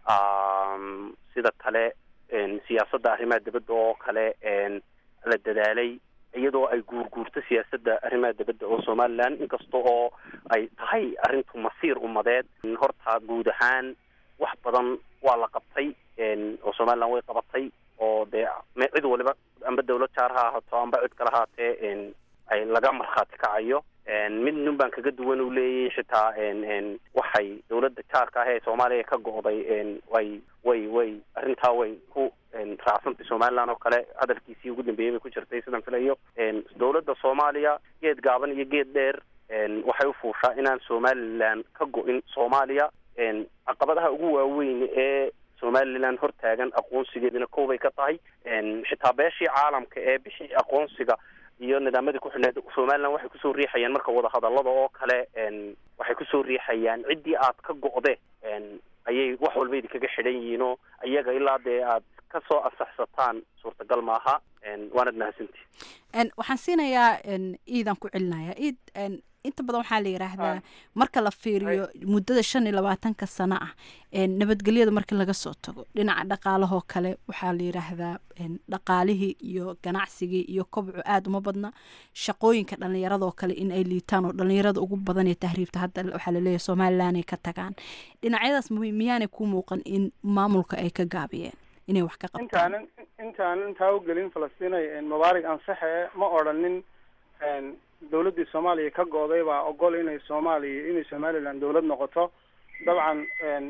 sida kale siyaasadda arrimaha dibadda oo kale la dadaalay iyadoo ay guurguurto siyaasadda arrimaha dibadda oo somalilan inkasta oo ay tahay arrintu masiir umadeed horta guud ahaan wax badan waa la qabtay oo somalilan way qabatay oo dee cid waliba amba dawlad jaar ha ahaato amba cid kale haatee ay laga markhaati kacayo mid nin baan kaga duwan u leeyahy xitaa waxay dawladda jaarka ah ee soomaaliya ka go'day way way way arrintaa way ku raacsantay somalilan oo kale hadalkiisii ugu dambeeyey bay ku jirtay sidaan filayo dawladda soomaaliya geed gaaban iyo geed dheer waxay u fuushaa inaan somalilan ka go'in soomaaliya caqabadaha ugu waaweyn ee somalilan hortaagan aqoonsigeedina koobay ka tahay xitaa beeshii caalamka ee bixii aqoonsiga iyo nidaamadii ku xidhneed somalilan waxay kusoo riixayaan marka wadahadallada oo kale waxay kusoo riixayaan ciddii aad ka go'de ayay wax walba idinkaga xidhan yihiin oo iyaga ilaa dee aad kasoo ansaxsataan suurtagal maaha waanad mahadsanti waxaan siinayaa iidaan ku celinayaa iid inta badan waxaa la yidhaahdaa marka la fiiriyo muddada shan iyo labaatanka sano ah nabadgelyada marka laga soo tago dhinaca dhaqaalahoo kale waxaa la yidhaahdaa dhaqaalihii iyo ganacsigii iyo kobcu aada uma badna shaqooyinka dhallinyaradoo kale in ay liitaan oo dhallinyarada ugu badan ee tahriibta hadda waxaa laleeyahay somalilan ay ka tagaan dhinacyadaas miyaanay ku muuqan in maamulka ay ka gaabiyeen inay wax ka qabtaan intaanan intaanan intaa u gelin falastinay mubaarig ansaxe ma odhanin dawladdii soomaaliya ka go'day baa ogol inay soomaaliya inay somalilan dawlad noqoto dabcan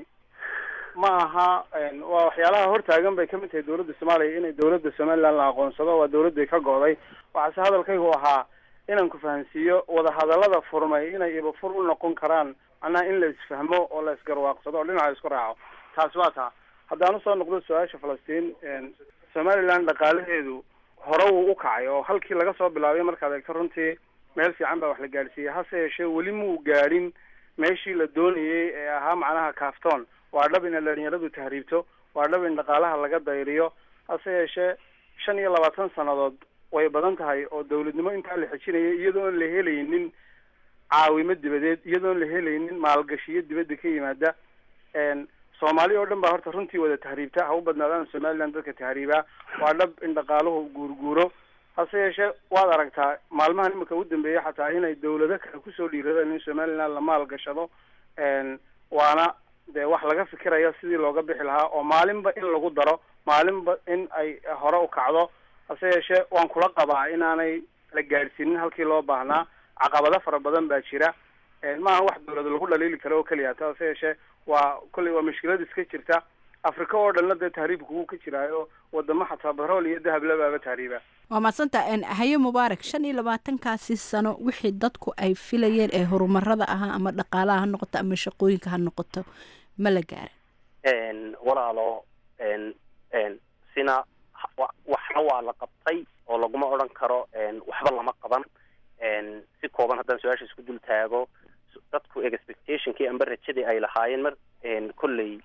ma aha waa waxyaalaha hortaagan bay kamid tahay dawladda soomaaliya inay dawladda somalilan la aqoonsado waa dawladdii ka go'day waxaase hadalkaygu ahaa inaan ku fahansiiyo wadahadallada furmay inay ibafur u noqon karaan macnaha in la isfahmo oo la isgarwaaqsado oo dhinaca isku raaco taasi waa taa haddaan usoo noqdo su-aasha falastiin somalilan dhaqaalaheedu hore wuu u kacay oo halkii laga soo bilaabay markaad eegto runtii meel fiican baa wax la gaadhsiiyey hase yeeshee weli muu gaadhin meeshii la doonayey ee ahaa macnaha kaaftoon waa dhab ina dhalinyaradu tahriibto waa dhab in dhaqaalaha laga dayriyo hase yeeshee shan iyo labaatan sannadood way badan tahay oo dawladnimo intaa la xejinayay iyadoon la helaynin caawimo dibadeed iyadoon la helaynin maalgashiyo dibadda ka yimaada soomaali oo dhan baa horta runtii wada tahriibta ha u badnaadaan somalilan dadka tahriibaa waa dhab in dhaqaaluhu guurguuro hase hase yeeshee waad aragtaa maalmahan imika u dambeeyey xataa inay dawlado kale kusoo dhiiradeen in somaliland la maalgashado waana dee wax laga fikiraya sidii looga bixi lahaa oo maalinba in lagu daro maalinba in ay hore u kacdo hase yeeshee waan kula qabaa inaanay la gaadhsiinin halkii loo baahnaa caqabado fara badan baa jira maaha wax dawlad lagu dhaliili karo oo keliya ta hase yeeshee waa kolley waa mushkilad iska jirta afrika oo dhanna dee tahriibka wuu ka jiraayo wadamo xataa barool iyo dahab labaaba tahriiba waa madsanta haye mubaarak shan iyo labaatankaasi sano wixii dadku ay filayeen ee horumarada ahaa ama dhaqaalaha ha noqoto ama shaqooyinka ha noqoto ma la gaarin walaalo sina waxna waa la qabtay oo laguma odhan karo waxba lama qaban si kooban haddaan su-aasha isku dul taago dadku expectationkii amba rajadii ay lahaayeen mar kolley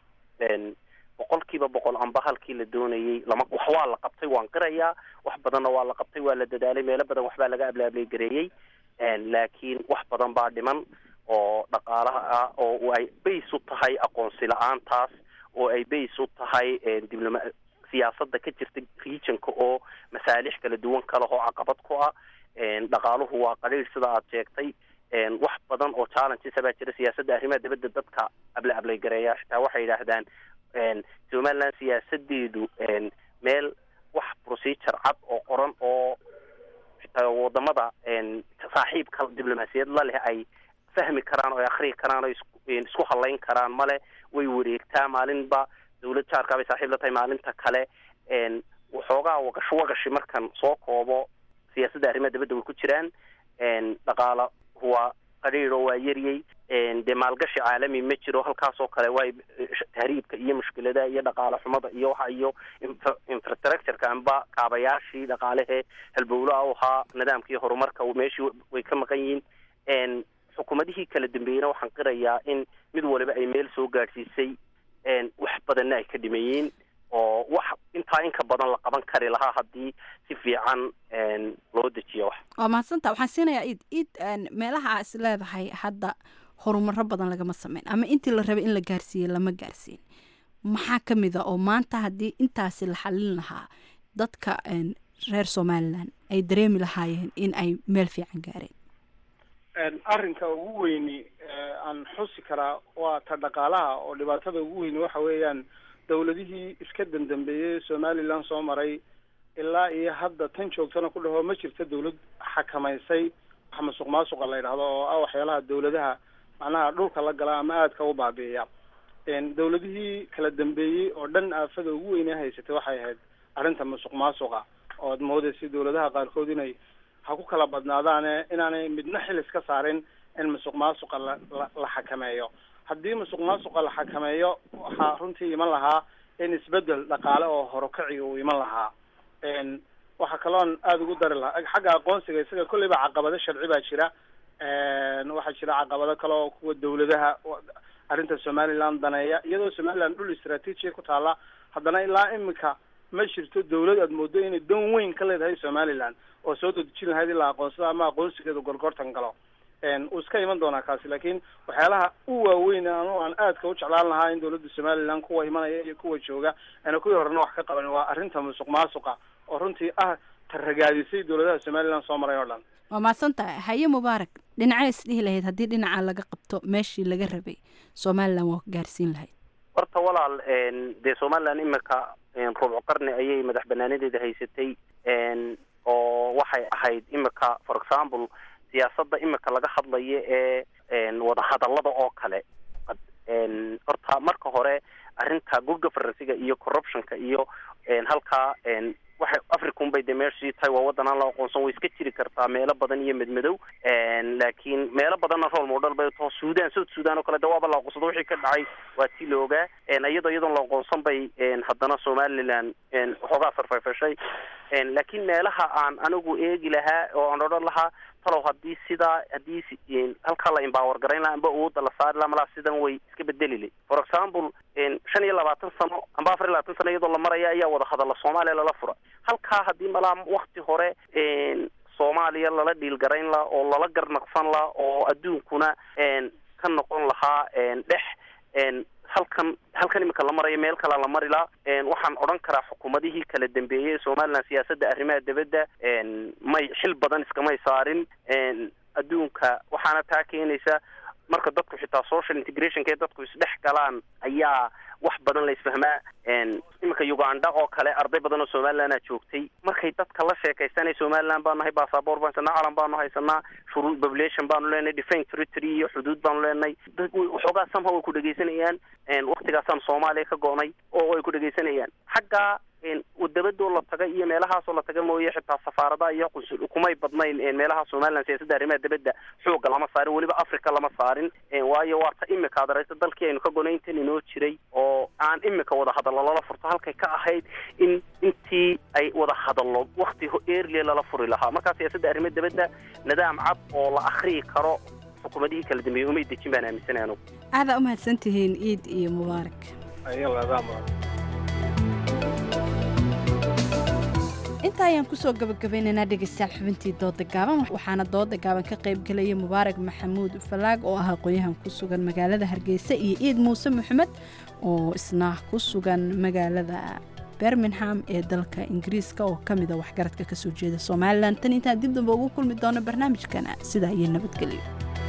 boqol kiiba boqol amba halkii la doonayay lama wax waa la qabtay waan qirayaa wax badanna waa la qabtay waa la dadaalay meelo badan waxbaa laga ablaablay gareeyey laakiin wax badan baa dhiman oo dhaqaalaha ah oo ay bays u tahay aqoonsi la-aantaas oo ay bays u tahay dibloma siyaasadda ka jirta regionka oo masaalix kala duwan ka leh oo caqabad ku ah dhaqaaluhu waa qaliil sida aad sheegtay wax badan oo challenges baa jira siyaasadda arrimaha dibadda dadka abla ablay gareeya xitaa waxay yidhaahdaan somaliland siyaasadeedu meel wax procedure cad oo qoran oo xitaa wadamada saaxiibka diblomaasiyad la leh ay fahmi karaan oo ay akriyi karaan oo isku halayn karaan male way wareegtaa maalinba dawlad jaarkaa bay saaxiib la tahay maalinta kale waxoogaa wagash wagashi markan soo koobo siyaasadda arrimaha dibadda way ku jiraan dhaqaala waa qadhiir oo waa yaryay dee maalgashi caalami ma jiro halkaas oo kale waay tahriibka iyo mushkiladaha iyo dhaqaale xumada iyo waxa iyo infrastructureka amba kaabayaashii dhaqaalehe halbowlaha u ahaa nidaamka iyo horumarka meeshii way ka maqan yihiin xukuumadihii kala dambeeyeyna waxaan qirayaa in mid waliba ay meel soo gaadhsiisay wax badanna ay ka dhimayeen oo wax intaa inka badan la qaban kari lahaa haddii si fiican loo dejiyo wax waa mahadsanta waxaan siinayaa iid iid meelaha aa is leedahay hadda horumaro badan lagama sameyn ama intii la rabay in la gaarsiiyey lama gaarsiin maxaa ka mid a oo maanta haddii intaasi la xalin lahaa dadka reer somalilan ay dareemi lahaayeen in ay meel fiican gaareen arrinka ugu weyni aan xusi karaa waa ta dhaqaalaha oo dhibaatada ugu weyni waxa weeyaan dawladihii iska dandambeeyey somaliland soo maray ilaa iyo hadda tan joogtana ku dhaho ma jirto dawlad xakamaysay wax masuq maasuqa la yidhahdo oo ah waxyaalaha dawladaha macnaha dhulka la gala ama aadka u baabi'iya dawladihii kala dambeeyey oo dhan aafada ugu weyne haysatay waxay ahayd arrinta masuq maasuqa oo ad moodaysa dawladaha qaarkood inay ha ku kala badnaadaane inaanay midna xil iska saarin in masuq maasuqa la la la xakameeyo haddii masuq maasuqa la xakameeyo waxaa runtii iman lahaa in isbedel dhaqaale oo horukaci uu iman lahaa waxaa kaloon aada ugu dari lahaa xagga aqoonsiga isaga kolleyba caqabado sharci baa jira waxaa jira caqabado kale oo kuwa dawladaha arrinta somaliland daneeya iyadoo somaliland dhul istraatiijiya ku taala haddana ilaa imika ma jirto dawlad aad moodo inay dan weyn ka leedahay somaliland oo soo dadejin lahayd ilaa aqoonsada ama aqoonsigeedu gorgortan galo uu iska iman doonaa kaasi laakiin waxyaalaha u waaweyn anu aan aadka u jeclaan lahaa in dawladda somaliland kuwa imanaya iyo kuwa jooga ana kuwii horena wax ka qaban waa arrinta musuq maasuqa oo runtii ah tarragaadisay dawladaha somaliland soo maray oo dhan waa mahadsantahay haye mubaarak dhinacee isdhihi lahayd haddii dhinaca laga qabto meeshii laga rabay somaliland waa gaarsiin lahayd horta walaal dee somaliland imika rubco qarni ayay madax banaanadeeda haysatay oo waxay ahayd imika for example siyaasadda imika laga hadlayo ee wadahadallada oo kale horta marka hore arrinta good governansiga iyo corruptionka iyo halkaa waxay africun bay dee meeshii tahay waa waddan aan la aqoonsan way iska jiri kartaa meelo badan iyo medmadow laakiin meelo badanna rool model bay taho sudan south sudan oo kale de waaba la aqoonsado wixii ka dhacay waa tii la ogaa iyadoo iyadoon la aqoonsan bay haddana somaliland waxoogaa farfayfashay laakiin meelaha aan anigu eegi lahaa oo aan odhan lahaa talow haddii sidaa haddii halkaa la empower garayn laha amba awoodda la saari laha malaa sidan way iska bedelile for example shan iyo labaatan sano amba afar iyo labaatan sano iyadoo la maraya ayaa wada hadalla soomaaliya lala fura halkaa haddii malaa wakti hore soomaaliya lala dhiilgarayn laha oo lala garnaqsan laha oo adduunkuna ka noqon lahaa dhex halkan halkan imika la marayo meel kale la mari laa waxaan odhan karaa xukuumadihii kala dambeeyey ee somaliland siyaasadda arrimaha dibadda may xil badan iskamay saarin adduunka waxaana taa keenaysa marka dadku xitaa social integrationka ee dadku isdhex galaan ayaa wax badan la isfahmaa iminka uganda oo kale arday badan oo somalilandaa joogtay markay dadka la sheekaysanay somaliland baanu nahay basaboor baan haysanaa calan baanu haysanaa shuruu population baanu leenahay defence territory iyo xuduud baanu leenahay waxoogaa somehow way ku dhegaysanayaan waktigaasaan soomaaliya ka go-nay oo ay ku dhegaysanayaan xagga dabadoo la taga iyo meelahaasoo la taga mooye xitaa safaaradaha iyo qunsul kumay badnayn meelaha somaliland siyaasadda arrimaha dibadda xooga lama saarin weliba africa lama saarin waayo waa ta imika ad aragta dalkii aynu ka gonay intan inoo jiray oo aan imika wada hadallo lala furto halkay ka ahayd in intii ay wada hadallo wakti earlia lala furi lahaa markaa siyaasadda arrimaha dibadda nidaam cad oo la akriyi karo xukuumadihii kala dambeeyey umay dejin baan aaminsanay anugu aadaa u mahadsantihiin ciid iyo mubaarak intaa ayaan kusoo gabagabaynaynaa dhegeystayaal xubintii dooda gaaban waxaana dooda gaaban ka qaybgelaya mubaarak maxamuud falaag oo ah aqoon-yahan ku sugan magaalada hargeysa iyo ciid muuse maxamed oo isna ku sugan magaalada bermingham ee dalka ingiriiska oo ka mida waxgaradka kasoo jeeda somalilan tan intaan dib damba ugu kulmi doono barnaamijkana sidaa iyo nabadgelyo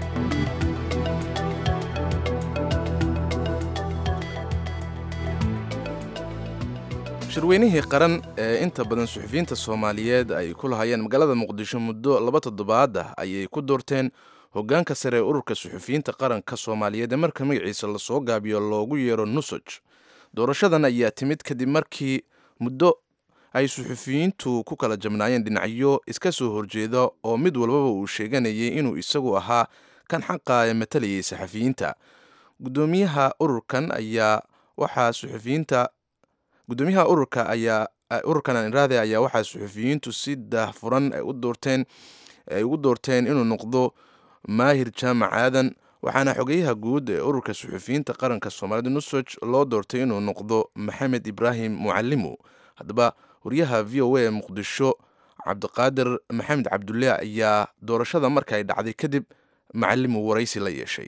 shirweynihii qaran ee inta badan suxufiyiinta soomaaliyeed ay ku lahayeen magaalada muqdisho muddo laba toddobaad ah ayay ku doorteen hoggaanka sare ee ururka suxufiyiinta qaranka soomaaliyeed ee marka magaciisa lasoo gaabiyo loogu yeero nusoj doorashadan ayaa timid kadib markii muddo ay suxufiyiintu ku kala jabnaayeen dhinacyo iska soo horjeeda oo mid walbaba uu sheeganayay inuu isagu ahaa kan xaqa ee matalayay saxafiyiinta gudoomiyaha ururkan ayaa waxaa suxufiyiinta gudoomiyaha ururka ayaa ururkan aniraade ayaa waxaa suxufiyiintu si daahfuran u doorteen ay ugu doorteen inuu noqdo maahir jaamac aadan waxaana xogeyaha guud ee ururka suxufiyiinta qaranka soomaalida nusoj loo doortay inuu noqdo maxamed ibraahim mucalimu haddaba wariyaha v o a ee muqdisho cabdiqaadir maxamed cabdulle ayaa doorashada marka ay dhacday kadib macalimu waraysi la yeeshay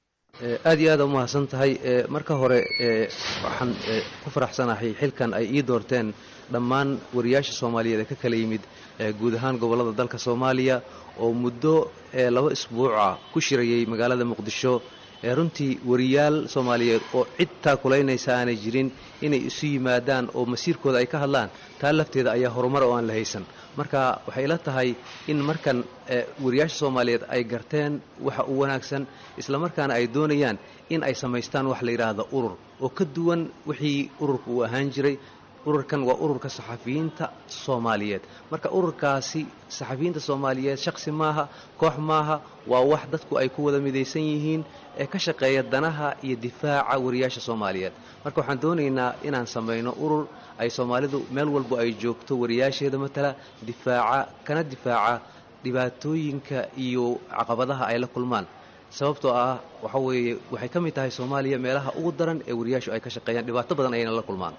aad iyo aad u mahadsan tahay marka hore waxaan ku faraxsanahay xilkan ay ii doorteen dhammaan wariyaasha soomaaliyeed ee ka kala yimid guud ahaan gobollada dalka soomaaliya oo muddo laba isbuuca ku shirayay magaalada muqdisho runtii wariyaal soomaaliyeed oo cid taakulaynaysa aanay jirin inay isu yimaadaan oo masiirkooda ay ka hadlaan taa lafteeda ayaa horumar oo aan la haysan marka waxay ila tahay in markan wariyaasha soomaaliyeed ay garteen waxa u wanaagsan islamarkaana ay doonayaan in ay samaystaan wax la yidhaahdo urur oo ka duwan wixii ururka uu ahaan jiray ururkan waa ururka saxafiyiinta soomaaliyeed marka ururkaasi saxafiyiinta soomaaliyeed shaksi maaha koox maaha waa wax dadku ay ku wada midaysan yihiin ee ka shaqeeya danaha iyo difaaca wariyaasha soomaaliyeed marka waxaan doonaynaa inaan samayno urur ay soomaalidu meel walbo ay joogto wariyaasheeda matala difaaca kana difaaca dhibaatooyinka iyo caqabadaha ay la kulmaan sababtoo ah waxa weeye waxay ka mid tahay soomaaliya meelaha ugu daran ee wariyaashu ay ka shaqeeyaan dhibaato badan ayayna la kulmaan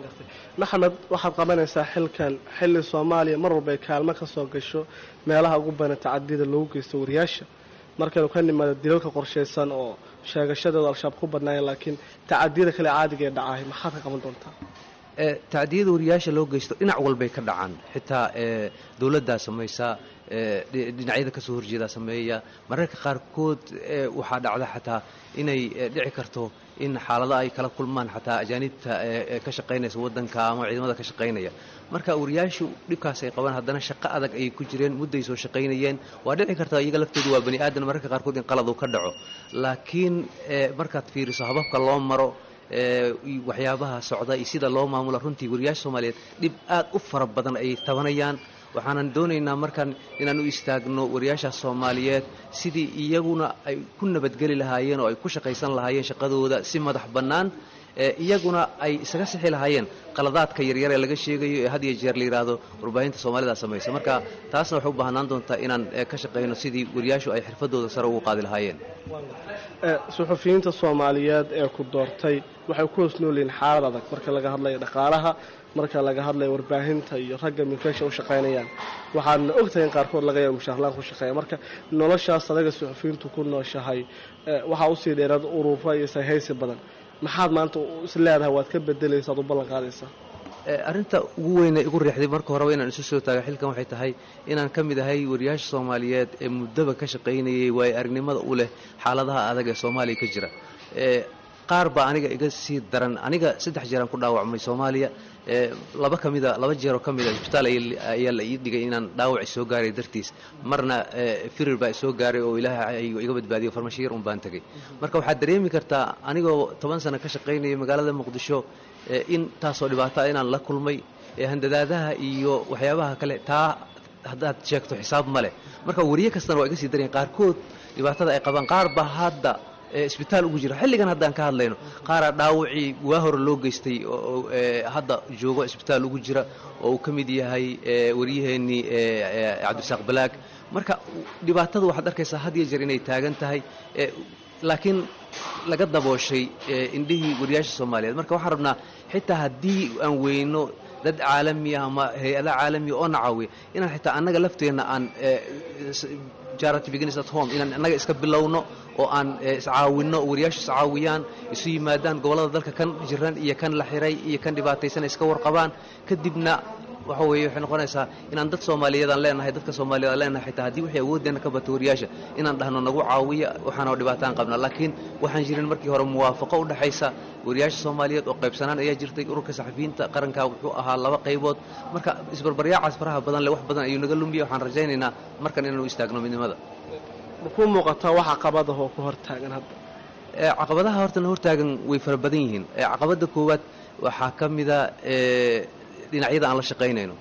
maxamed waxaad qabanaysaa xilkan xilli soomaaliya mar walba ay kaalmo ka soo gasho meelaha ugu badan tacadiyada loogu geysto wariyaasha markaynu ka nimaado dilalka qorshaysan oo sheegashadooda al-shabaab ku badnaayeen laakiin tacadiyada kale caadiga ee dhacahay maxaad ka qaban doontaa tacdiyada wariyaasha loo geysto dhinac walbay ka dhacaan xitaa dowladdaa samaysa dhinacyada kasoo horjeedaa sameeya mararka qaarkood waxaa dhacda xataa inay dhici karto in xaalada ay kala kulmaan xataa ajaanibta ka shaqaynaysa wadanka ama ciidamada ka shaqaynaya marka wariyaashu dhibkaas ay qabaan haddana shaqo adag ayay ku jireen mudday soo shaqaynayeen waa dhici karta iyaga laftoodu waa bani aadan mararka qaarkood in qalad uu ka dhaco laakiin markaad fiiriso hababka loo maro waxyaabaha socda iyo sida loo maamulo runtii wariyaasha soomaaliyeed dhib aad u fara badan ayay tabanayaan waxaanan doonaynaa markan inaan u istaagno wariyaashaas soomaaliyeed sidii iyaguna ay ku nabadgeli lahaayeen oo ay ku shaqaysan lahaayeen shaqadooda si madax bannaan iyaguna ay isaga sixi lahaayeen qaladaadka yaryar ee laga sheegayo ee had iyo jeer la yidhaahdo warbaahinta soomaalida samaysa marka taasna waxay u baahnaan doontaa inaan ka shaqayno sidii wariyaashu ay xirfadooda sare ugu qaadi lahaayeen suxufiyiinta soomaaliyeed ee ku doortay waxay ku hoos noolyihiin xaalad adag marka laga hadlayo dhaqaalaha marka laga hadlayo warbaahinta iyo ragga milkeesha u shaqaynayaan waxaadna ogtahay in qaarkood laga yaabo mushaarlaan ku shaqeeya marka noloshaas adaga suxufiyiintu ku nooshahay waxaa usii dheeraad urura iyo sayhaysi badan maxaad maanta is leedahay waad ka bedelaysaa ad u ballan qaadaysaa arrinta ugu weyne igu riixday marka horeba inaan isu soo taaga xilkan waxay tahay inaan ka mid ahay wariyaasha soomaaliyeed ee muddaba ka shaqaynayay waayo aragnimada u leh xaaladaha adag ee soomaaliya ka jira qaar baa aniga iga sii daran aniga saddex jeeraan ku dhaawacmay soomaaliya laba ka mida laba jeeroo ka mida isbitaal ayaa la ii dhigay inaan dhaawac soo gaaray dartiis marna firir baa isoo gaaray oo ilaahay iga badbaadiyo farmashiir un baan tegay marka waxaad dareemi kartaa anigoo toban sano ka shaqaynaya magaalada muqdisho in taasoo dhibaata inaan la kulmay handadaadaha iyo waxyaabaha kale taa haddaad sheegto xisaab ma leh marka wariye kastana waa iga sii daryan qaarkood dhibaatada ay qabaan qaar baa hadda isbitaal ugu jira xilligan haddaan ka hadlayno qaaraa dhaawacii waa hore loo geystay oo hadda joogo isbitaal ugu jira oo uu ka mid yahay waryaheennii cabdirasaaq balaag marka dhibaatada waxaad arkaysaa had iyo jeer inay taagan tahay laakiin laga dabooshay indhihii wariyaasha soomaaliyeed marka waxaan rabnaa xitaa haddii aan weyno dad caalami ah ama hay-ada caalamiya oo na caawiya inaan xitaa annaga lafteenna aan charity begins at home inaan annaga iska bilowno oo aan iscaawinno wariyaashu iscaawiyaan isu yimaadaan gobollada dalka kan jiran iyo kan la xiray iyo kan dhibaataysan iska warqabaan kadibna waxa weeye waxay noqonaysaa inaan dad soomaaliyeed aan leenahay dadka soomaaliyeed aan leenahay xitaa haddii wixii awoodeenna ka bato wariyaasha inaan dhahno nagu caawiya waxaana dhibaataan qabna laakiin waxaan jirin markii hore muwaafaqo u dhexaysa wariyaasha soomaaliyeed oo qaybsanaan ayaa jirtay ururka saxafiyiinta qaranka wuxuu ahaa laba qaybood marka isbarbaryaacaas faraha badan leh wax badan ayuu naga lumiya waxaan rajaynaynaa markan inaanu istaagno midnimada makuu muuqataa wax caqabadaha oo ku hortaagan hadda caqabadaha horta na hortaagan way fara badan yihiin caqabadda koowaad waxaa ka mida dhinacyada aan la shaqaynayno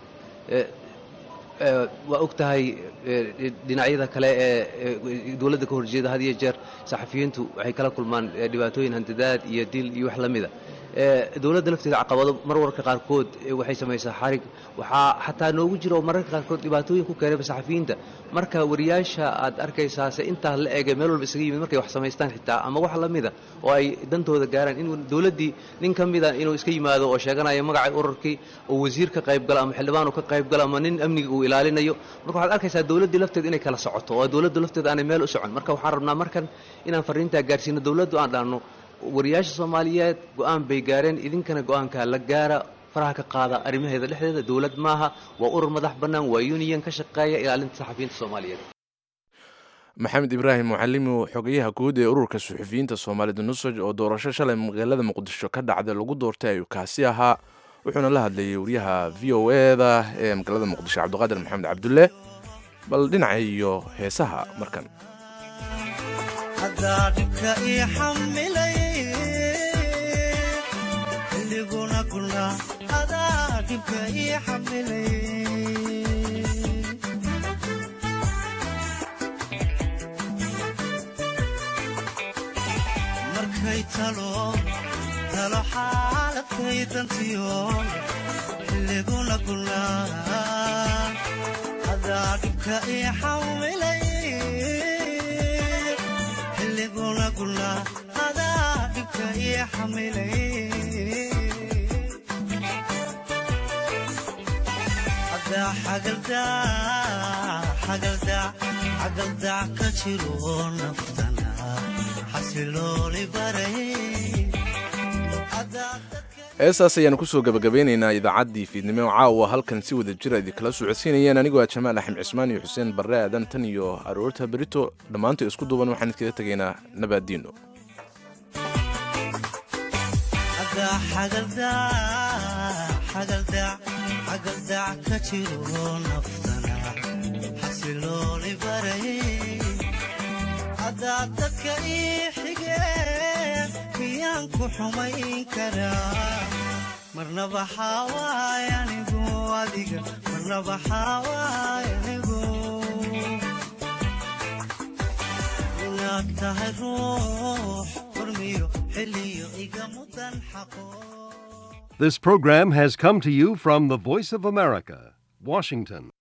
waa og tahay dhinacyada kale ee dowladda ka horjeeda had iyo jeer saxafiyiintu waxay kala kulmaan dhibaatooyin handadaad iyo dil iyo wax la mida dowladda lafteeda caqabado mar warka qaarkood waxay samaysaa xarig waxaa xataa noogu jira oo mararka qaarkood dhibaatooyin ku keenayba saxafiyiinta marka wariyaasha aad arkaysaase intaa la ege meel walba isaga yimid markay wax samaystaan xitaa ama wax la mida oo ay dantooda gaaraan in dowladdii nin ka mida inuu iska yimaado oo sheeganaya magacay ururkii oo wasiir ka qaybgalo ama xildhibaan uu ka qaybgalo ama nin amniga uu ilaalinayo marka waxaad arkaysaa dowladdii lafteeda inay kala socoto oo dowladda lafteeda aanay meel u socon marka waxaan rabnaa markan inaan fariintaa gaarsiino dowladdu aan dhahno wariyaasha soomaaliyeed go-aan bay gaareen idinkana go-aankaa la gaara faraha ka qaada arrimaheeda dhexdeeda dowlad maaha waa urur madax bannaan waa union ka shaqeeya ilaalinta saxafiyiinta soomaaliyeed maxamed ibraahim mucalimi xogayaha guud ee ururka suxufiyiinta soomaalida nusaj oo doorasho shalay magaalada muqdisho ka dhacday lagu doortay ayuu kaasi ahaa wuxuuna la hadlayay wariyaha v o eda ee magaalada muqdisho cabdiqaadir maxamed cabdulle bal dhinaca iyo heesaha markan markay talo talo xaaladkaydantiyo xilliguna gulnaa adaa dhibka ii xawilay xilliguna gulnaa adaa dhibka ii xamilay xagaldac ka jiro naftana xasilooli baray heestaas ayaanu kusoo gabagabeynaynaa idaacaddii fiidnimo caawa halkan si wada jira idinkala socodsiinayeen anigoo ah jamaal axmed cismaan iyo xuseen barre aadan tan iyo aroorta berito dhammaantood isku duuban waxaan idkaga tegaynaa nabaaddiino xagaldac ka jiro naftana xasilooli baray haddaad dadka ii xigeen miyaan ku xumayn karaa marnaba xaawaay anigu adiga marnaba xaawaay anigu inaad tahay ruux hormiyo xilliyo iga mudan xaqo This program has come to you from the Voice of America, Washington.